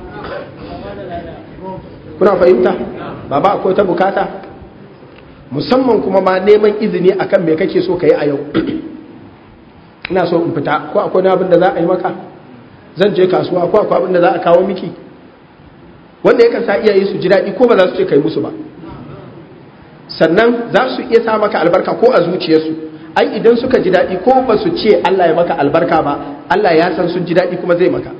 Speaker 1: kuna fahimta baba akwai ta bukata musamman kuma ma neman izini akan me kake so ka yi a yau ina so in fita ko akwai abin da za a yi maka zan je kasuwa ko akwai abin da za a kawo miki wanda yakan sa iyaye su ji daɗi ko ba za su ce kai musu ba sannan za su iya sa maka albarka ko a zuciyarsu ai idan suka ji daɗi ko ba su ce Allah ya maka albarka ba Allah ya san sun ji daɗi kuma zai maka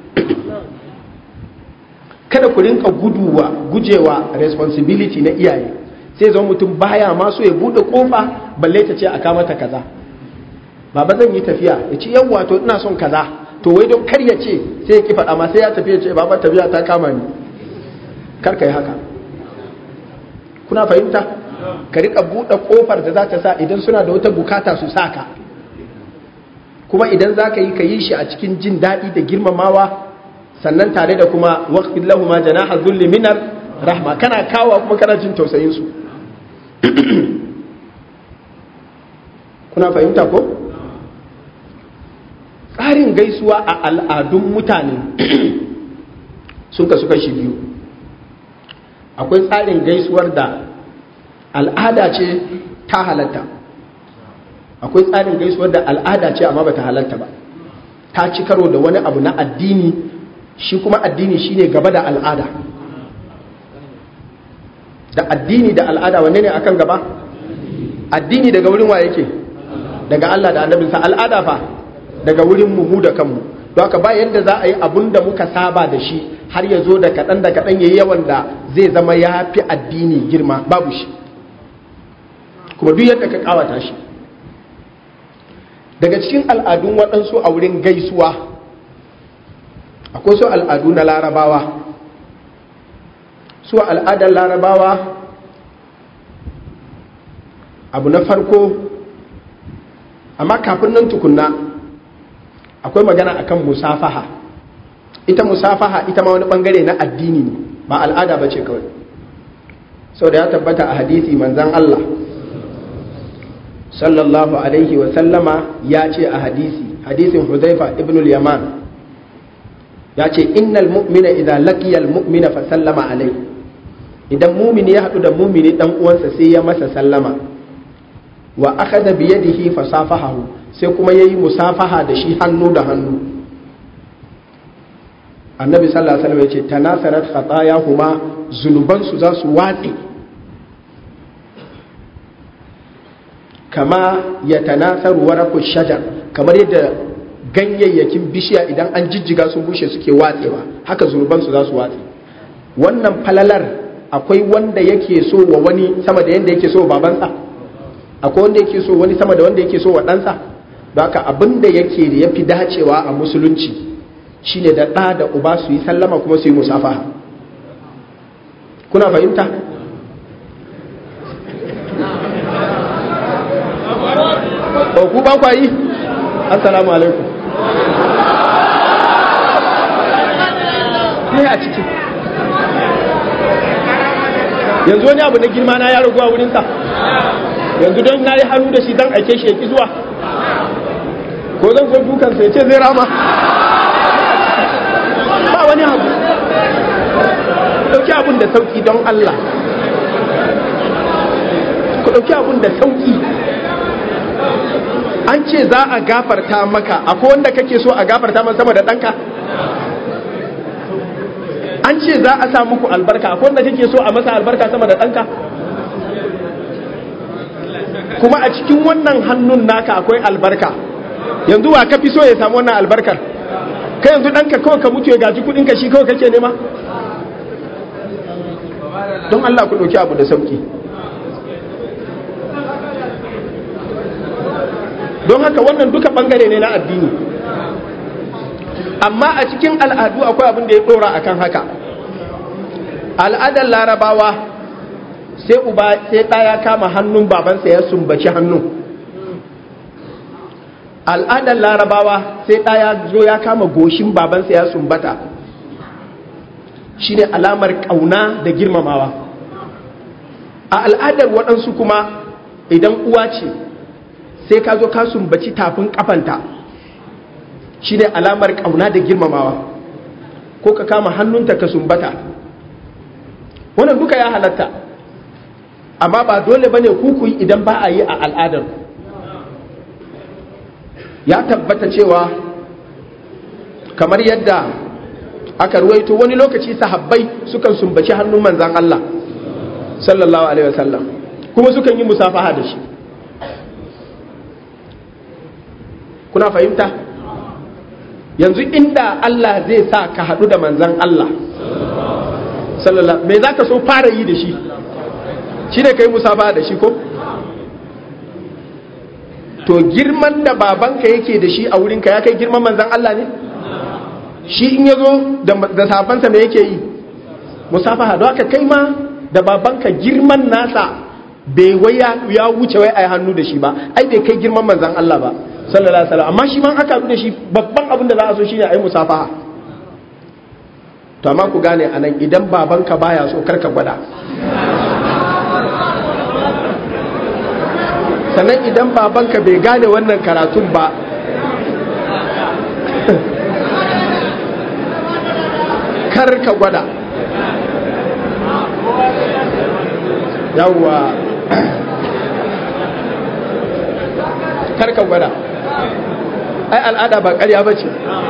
Speaker 1: kada ku rinka guduwa gujewa responsibility na iyaye sai zama mutum baya ma so ya bude kofa balle ta ce a kama ta kaza baba zan yi tafiya ya ce yawwa to ina son kaza to wai don kar ya ce sai ya ki faɗa ma sai ya tafi ya ce baba tafiya ta kama ni kar ka yi haka kuna fahimta ka rika bude kofar da za ta sa idan suna da wata bukata su saka kuma idan za ka yi ka yi shi a cikin jin daɗi da girmamawa sannan tare da kuma waqfid lahum janaha dhulli minar rahma kana kawa kuma kana jin tausayin su kuna fahimta ko tsarin gaisuwa a al'adun mutane sun kasu kashi biyu akwai tsarin gaisuwar da al'ada ce ta halatta akwai tsarin gaisuwar da al'ada ce amma ba ta halatta ba ta ci karo da wani abu na addini shi kuma addini shine gaba da al'ada da addini da al'ada wanne ne akan gaba addini daga wurin wa yake daga Allah da annabinsa al'ada fa daga wurin mu da kanmu don haka ba yadda za a yi abun da muka saba da shi har ya zo da kaɗan da kaɗan yayi yawan da zai zama ya fi addini girma babu shi kuma duk yadda ka kawata shi daga cikin al'adun waɗansu a wurin gaisuwa akwai su al'adu na larabawa su al'adar larabawa abu na farko amma kafin nan tukunna akwai magana akan musafaha ita musafaha ita ma wani bangare na addini ne ba al'ada ba ce kawai sau da ya tabbata a hadisi manzan Allah sallallahu alaihi wa sallama ya ce a hadisi hadisin huzaifa ibn al-yaman ya ce innal mu'mina idan laqiyal mu'mina fa sallama alai idan mumini ya haɗu da mumini dan uwansa sai ya masa sallama wa akhadha bi yadihi fa safahahu sai kuma yayi musafaha da shi hannu da hannu annabi sallallahu alaihi wasallam ya ce tanasarat khatayahuma zunuban su za su watsi kama ya tanasaru waraku shajar kamar yadda ganyayyakin bishiya idan an jijjiga sun bushe suke watsewa haka zunubansu za su watse wannan falalar akwai wanda yake so wa wani sama da yadda yake so wa babansa akwai wanda yake so wani sama da wanda yake so wa ɗansa don haka abin da yake da ya fi dacewa a musulunci shine da ɗa da uba su yi sallama kuma su yi musafaha kuna fahimta ku ba kwa yi assalamu alaikum ne a ciki yanzu wani abu na girma na ya ragu a wurinsa yanzu don na yi hannu da shi zan aike shi ya ki zuwa ko zan zo dukansa ya ce zai rama ba wani abu ɗauki abun da sauki don Allah ku ɗauki abun da sauki an ce za a gafarta maka akwai wanda kake so a gafarta maka sama da ɗanka an ce za a sa muku albarka akwai wanda kake so a masa albarka sama da ɗanka kuma a cikin wannan hannun naka akwai albarka yanzu wa ka fi so ya samu wannan albarkar kai yanzu ɗanka kawai ka mutu ya gaji kuɗinka shi kawai kake nema don Allah ku ɗauki abu da sauki don haka wannan duka bangare ne na addini amma a cikin al'adu akwai abin da ya dora akan haka al'adar larabawa sai uba sai ɗaya kama hannun babansa ya sumbaci hannun al'adar larabawa sai ɗaya zo ya kama goshin babansa ya sumbata shine alamar ƙauna da girmamawa a al'adar waɗansu kuma idan uwa ce sai ka zo ka sumbaci tafin kafanta shi ne alamar ƙauna da girmamawa ko ka kama hannunta ka sumbata wannan duka ya halatta amma ba dole ba ne kukuyi idan ba a yi a al'adar ya tabbata cewa kamar yadda aka ruwaito wani lokaci sahabbai sukan sumbaci hannun manzan Allah sallallahu alaihi wasallam kuma sukan yi musafaha da shi kuna fahimta yanzu inda Allah zai sa ka haɗu da manzan Allah sallallahu me za ka so fara yi da shi shi ne ka yi musafaha da shi ko to girman da babanka yake da shi a wurinka ya kai girman manzan Allah ne shi in ya zo da sabansa me yake yi musafaha don haka kai ma da babanka girman nasa bai waya ya wuce wai a hannu da shi ba ai bai kai girman manzan Allah ba sallallahu alaihi wasallam amma shi ma aka da shi babban abin da za a so shine a yi musafaha to amma ku gane anan idan babanka baya so karka gwada sannan idan babanka bai gane wannan karatun ba kar ka gwada yawwa kar ka gwada ai al'ada ba ƙarya ba ce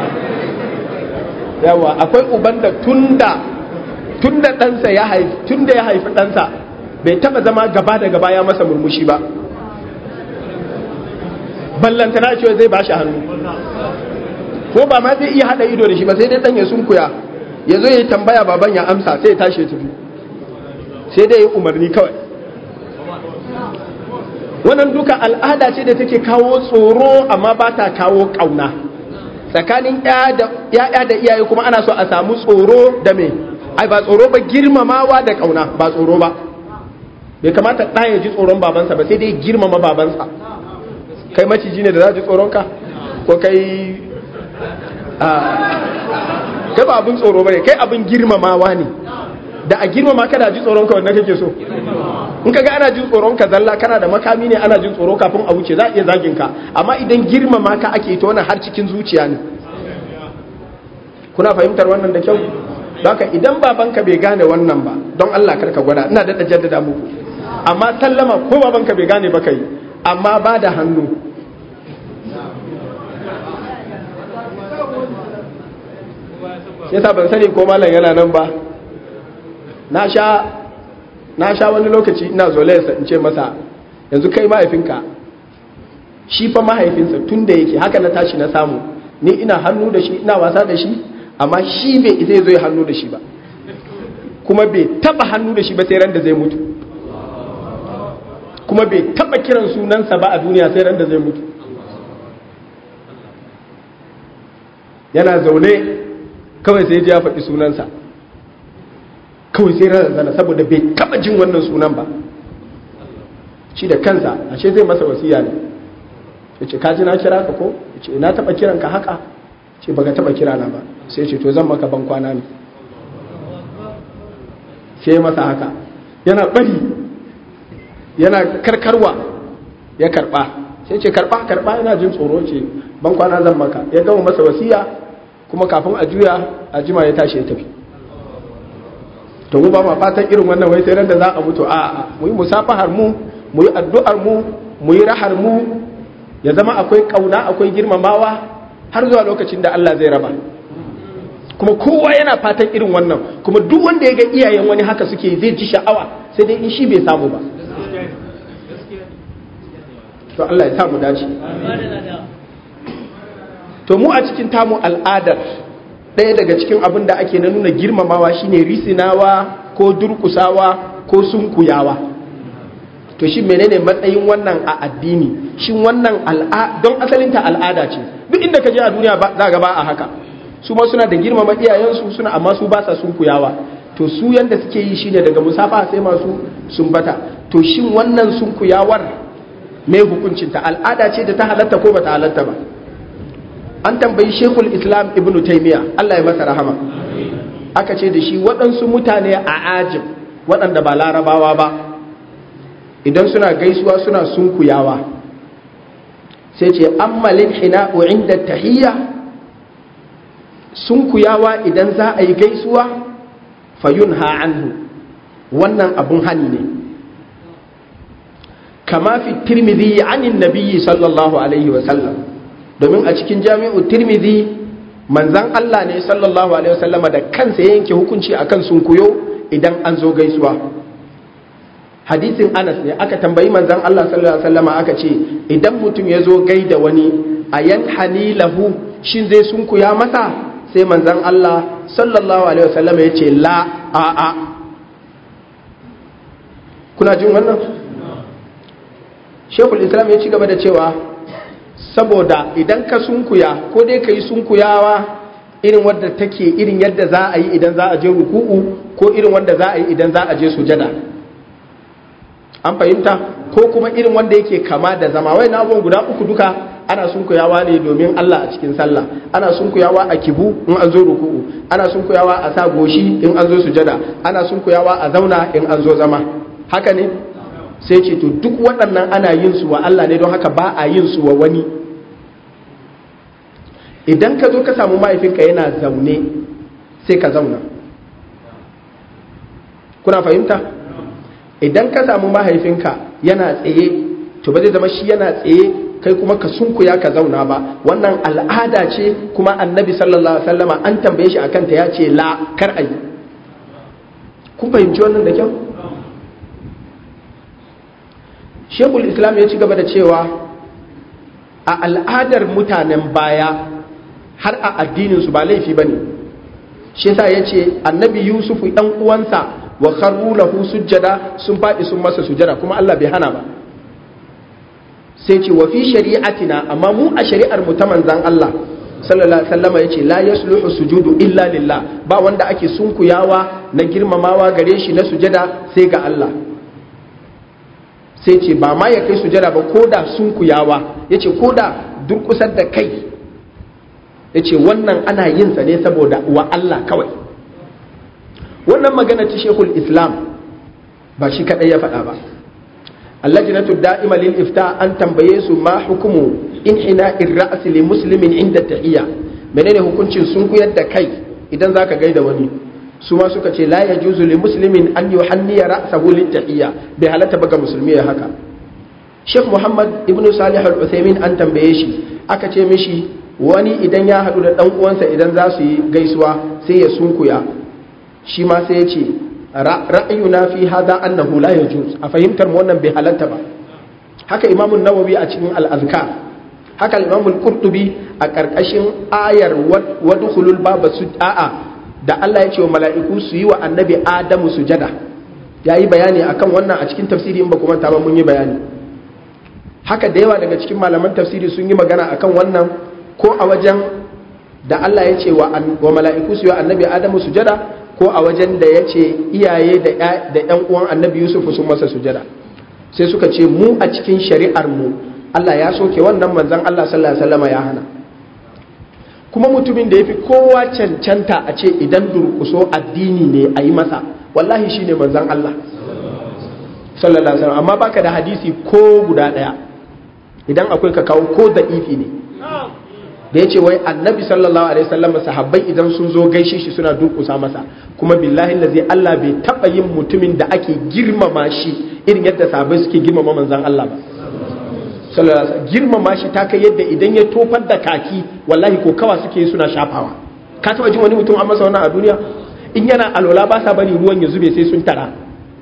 Speaker 1: yawwa akwai uban da tunda tunda ɗansa ya haifi tunda ya haifi ɗansa bai taba zama gaba da gaba ya masa murmushi ba ballantana cewa zai bashi hannu ko ba ma zai iya hada ido da shi ba sai dai dan ya sunkuya ya zo ya tambaya baban ya amsa sai ya tashi ya tafi sai dai ya umarni kawai wannan duka al'ada ce da take kawo tsoro amma ba ta kawo kauna tsakanin ya'ya da iyaye kuma ana so a samu tsoro da me ai ba tsoro ba girmamawa da kauna ba tsoro ba bai kamata ɗaya ya ji tsoron babansa ba sai dai girmama babansa kai maciji ne da za ji tsoronka ko kai kai ba abin tsoro ba ne kai abin girmamawa ne da a girmama kada ji tsoronka wanda kake so in kaga ana jin tsoronka zalla kana da makami ne ana jin tsoro kafin a wuce za a iya zagin ka amma idan girmama ka ake ta wannan har cikin zuciya ne kuna fahimtar wannan da kyau don haka idan babanka bai gane wannan ba don Allah karka gwada ina da jaddada muku amma sallama ko babanka bai gane ba kai amma ba da hannu yasa ban sani ko malam yana nan ba na sha wani lokaci ina zolayarsa in ce masa yanzu kai mahaifinka shi fa mahaifinsa tun da yake haka na tashi na samu ni ina hannu da shi ina wasa da shi amma shi bai isa zo hannu da shi ba kuma bai taba hannu da shi ba sai ran da zai mutu kuma bai taba kiran sunansa ba a duniya sai ran da zai mutu yana zaune kawai sai ji ya faɗi sunansa kawai sai ran zana saboda bai taba jin wannan sunan ba shi da kansa ashe zai masa wasiya ne ya ce kaji na kira ka ko ya ce na taba kiran ka haka ce baka taba kira na ba sai ce to zan maka ban kwana ne sai masa haka yana bari yana karkarwa ya karba sai ce karba karba yana jin tsoro ce ban kwana zan maka ya gama masa wasiya kuma kafin a juya a jima ya tashi ya tafi to mu ba ma fatan irin wannan wai sai ran da za a mutu a a mu yi musafahar mu mu yi addu'ar mu mu yi rahar mu ya zama akwai kauna akwai girmamawa har zuwa lokacin da Allah zai raba kuma kowa yana fatan irin wannan kuma duk wanda ya ga iyayen wani haka suke zai ji sha'awa sai dai in shi bai samu ba to Allah ya samu dace to mu a cikin tamu al'adar ɗaya daga cikin abin da ake na nuna girmamawa shine risinawa ko durkusawa ko sunkuyawa to shi menene matsayin wannan a addini shin wannan don asalinta al'ada ce duk inda ka je a duniya za ga ba a haka su ma suna da girmama iyayensu suna amma su ba sa sunkuyawa to su yanda suke yi shine daga musafa sai masu sumbata to shin wannan sunkuyawar mai hukuncinta al'ada ce da ta halatta ko ba ta halatta ba an tambayi shekul islam ibn taimiya Allah ya masa rahama aka ce da shi waɗansu mutane a ajin waɗanda ba larabawa ba idan suna gaisuwa suna sunkuyawa sai ce ammalin hina'u inda tahiyya sunkuyawa idan za a yi gaisuwa fayun anhu wannan abun hani ne kama fi tirmidhi anin nabiyyi sallallahu alaihi wasallam domin a cikin jami'u tirmidhi manzan Allah ne sallallahu alaihi wasallama da kansa ya yanke hukunci akan sunkuyo idan an zo gaisuwa hadisin Anas ne aka tambayi manzan Allah sallallahu alaihi wasallama aka ce idan mutum ya zo gaida wani ayan hanilahu shin zai sunkuya masa sai manzan Allah sallallahu alaihi wasallama ya ce la a a kuna jin wannan shekul islam ya ci gaba da cewa saboda idan ka sunkuya ko dai ka yi sunkuyawa irin wadda take irin yadda za a yi idan za a je ruku'u ko irin wanda za a yi idan za a je sujada an fahimta ko kuma irin wanda yake kama da zama wai na guda uku duka ana sunkuyawa ne domin Allah a cikin sallah ana sunkuyawa a kibu in an zo ruku'u ana sunkuyawa a sa goshi in an zo sujada ana sunkuyawa a zauna in an zo zama haka ne sai ce to duk waɗannan ana yin su wa Allah ne don haka ba a yin su wa wani idan ka zo ka samu mahaifinka yana zaune sai ka zauna kuna fahimta idan ka samu mahaifinka yana tsaye to ba zai zama shi yana tsaye kai kuma ka sunkuya ka zauna ba wannan al'ada ce kuma annabi sallallahu alaihi wasallama an tambaye shi akan ta ya ce la kar ayi kun fahimci wannan da kyau shekul islam ya ci gaba da cewa a al'adar mutanen baya har a addininsu ba laifi ba ne shi sa ya ce annabi yusufu ɗan uwansa wa kharru lahu sujjada sun faɗi sun masa sujjada kuma allah bai hana ba sai ce wa fi shari'atina amma mu a shari'ar mu ta manzan allah sallallahu alaihi wasallam yace la yasluhu sujudu illa lillah ba wanda ake sunkuyawa na girmamawa gare shi na sujada sai ga Allah sai ce ba ma ya kai sujada ba ko da sunkuyawa ya ce ko da durkusar da kai ya ce wannan ana yin sa ne saboda wa Allah kawai wannan magana ta shekul islam ba shi kadai ya faɗa ba allajinatu da'ima lil ifta an tambaye su ma hukumu in hina irra's li muslimin inda tahiyya menene hukuncin sunkuyar da kai idan zaka gaida wani su ma suka ce la yajuzu li muslimin an yuhanniya ra'sahu lit tahiyya bai halatta ba ga musulmi ya haka Sheikh Muhammad ibn Salih al-Uthaymeen an tambaye shi aka ce mishi wani idan ya haɗu da ɗan uwansa idan za su yi gaisuwa sai ya sunkuya shi ma sai ya ce ra'ayuna fi hada annahu la yajuz a fahimtar mu wannan bai halatta ba haka Imam Nawawi a cikin al-Azkar haka Imam al-Qurtubi a karkashin ayar wadkhulul baba a'a da Allah ya ce wa mala'iku su yi wa annabi Adamu sujada ya yi bayani akan wannan a cikin tafsiri in ba kuma ba mun yi bayani haka da yawa daga cikin malaman tafsiri sun yi magana akan wannan ko a wajen da Allah ya ce wa mala'iku su yi wa annabi Adamu sujada ko a wajen da ya ce iyaye da ‘yan uwan annabi Yusuf sun masa sujada sai suka ce mu a cikin shari'ar mu Allah ya soke wannan manzan Allah sallallahu alaihi wasallam ya hana kuma mutumin da ya fi kowa cancanta a ce idan durkuso addini ne a yi masa wallahi shi ne manzan Allah sallallahu alaihi wasallam amma baka da hadisi ko guda daya idan akwai ka kawo ko da ifi ne da ya ce wai annabi sallallahu alaihi wasallam sahabbai idan sun zo gaishe shi suna durkusa masa kuma billahi lazi Allah bai taba yin mutumin da ake girmama shi irin yadda sahabbai suke girmama manzan Allah ba girmama shi ta kai yadda idan ya tofar da kaki wallahi ko kawa suke suna shafawa ka taba jin wani mutum an masa wannan a duniya in yana alwala ba sa bari ruwan ya zube sai sun tara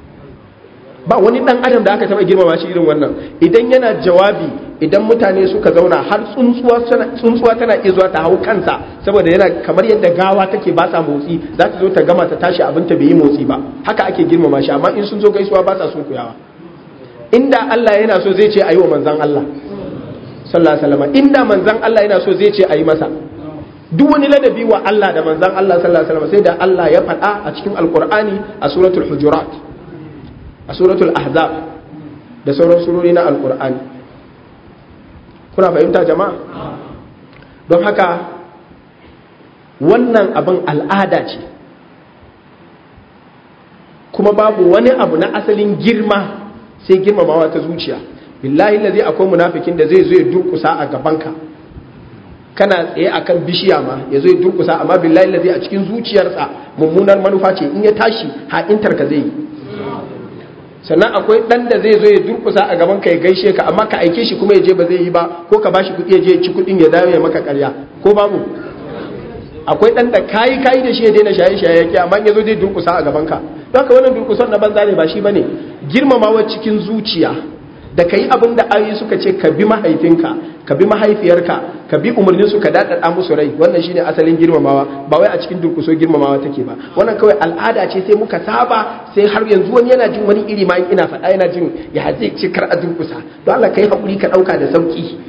Speaker 1: ba wani dan adam da aka taba girmama shi irin wannan idan yana jawabi idan mutane suka zauna har tsuntsuwa tana iya zuwa ta hau kansa saboda yana kamar yadda gawa take ba sa motsi za ta zo ta gama ta tashi abinta bai yi motsi ba haka ake girmama shi amma in sun zo gaisuwa ba sa sun kuyawa inda Allah yana so zai ce a yi wa manzan Allah sallallahu alaihi wasallam inda manzan Allah yana so zai ce a yi masa duk wani ladabi wa Allah da manzan Allah sallallahu alaihi wasallam sai da Allah ya faɗa a cikin alqur'ani a suratul hujurat a suratul ahzab da sauran surori na alqur'ani kuna fahimta jama'a don haka wannan abin al'ada ce kuma babu wani abu na asalin girma sai girmamawa ta zuciya billahi lazi akwai munafikin da zai zo ya durkusa a gabanka kana tsaye akan bishiya ma ya zo ya durkusa amma billahi lazi a cikin zuciyarsa mummunar manufa ce in ya tashi ha'intar ka zai yi sannan akwai dan da zai zo ya durkusa a gaban ka ya gaishe ka amma ka aike shi kuma ya je ba zai yi ba ko ka bashi kuɗi ya je ya ci kuɗin ya dawo ya maka ƙarya ko babu akwai dan da kayi kayi da shi ya daina shaye shaye yake amma yazo zai durkusa a gaban ka don haka wannan durkusan na banza ne ba shi bane girmamawa cikin zuciya da kai abin da ayoyi suka ce ka bi mahaifinka ka bi mahaifiyarka ka bi umarnin su ka dadada musu rai wannan shine asalin girmamawa ba wai a cikin durkuso girmamawa take ba wannan kawai al'ada ce sai muka saba sai har yanzu wani yana jin wani iri ma ina faɗa yana jin ya zai ce kar a durkusa don Allah kai hakuri ka dauka da sauki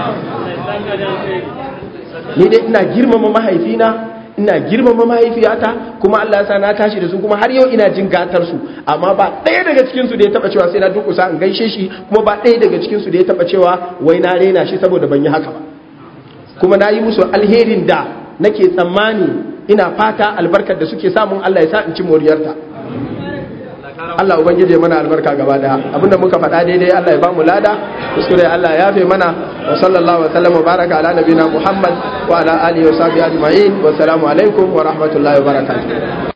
Speaker 1: ni dai ina girmama mahaifina ina girmama mahaifiyata kuma Allah ya sa na tashi da su kuma har yau ina jin gatar su amma ba ɗaya daga cikin su da ya taba cewa sai na durkusa in gaishe shi kuma ba ɗaya daga cikin su da ya taba cewa wai na rena shi saboda ban yi haka ba kuma na yi musu alherin da nake tsammani ina fata albarkar da suke samun Allah ya sa in ci moriyarta Allah ubangiji ya mana albarka gaba daya abinda muka faɗa daidai Allah ya bamu lada kuskure Allah ya yafe mana wa sallallahu wa sallam wa baraka ala nabina Muhammad wa ala alihi wa sahbihi ajma'in wa assalamu alaikum wa rahmatullahi wa barakatuh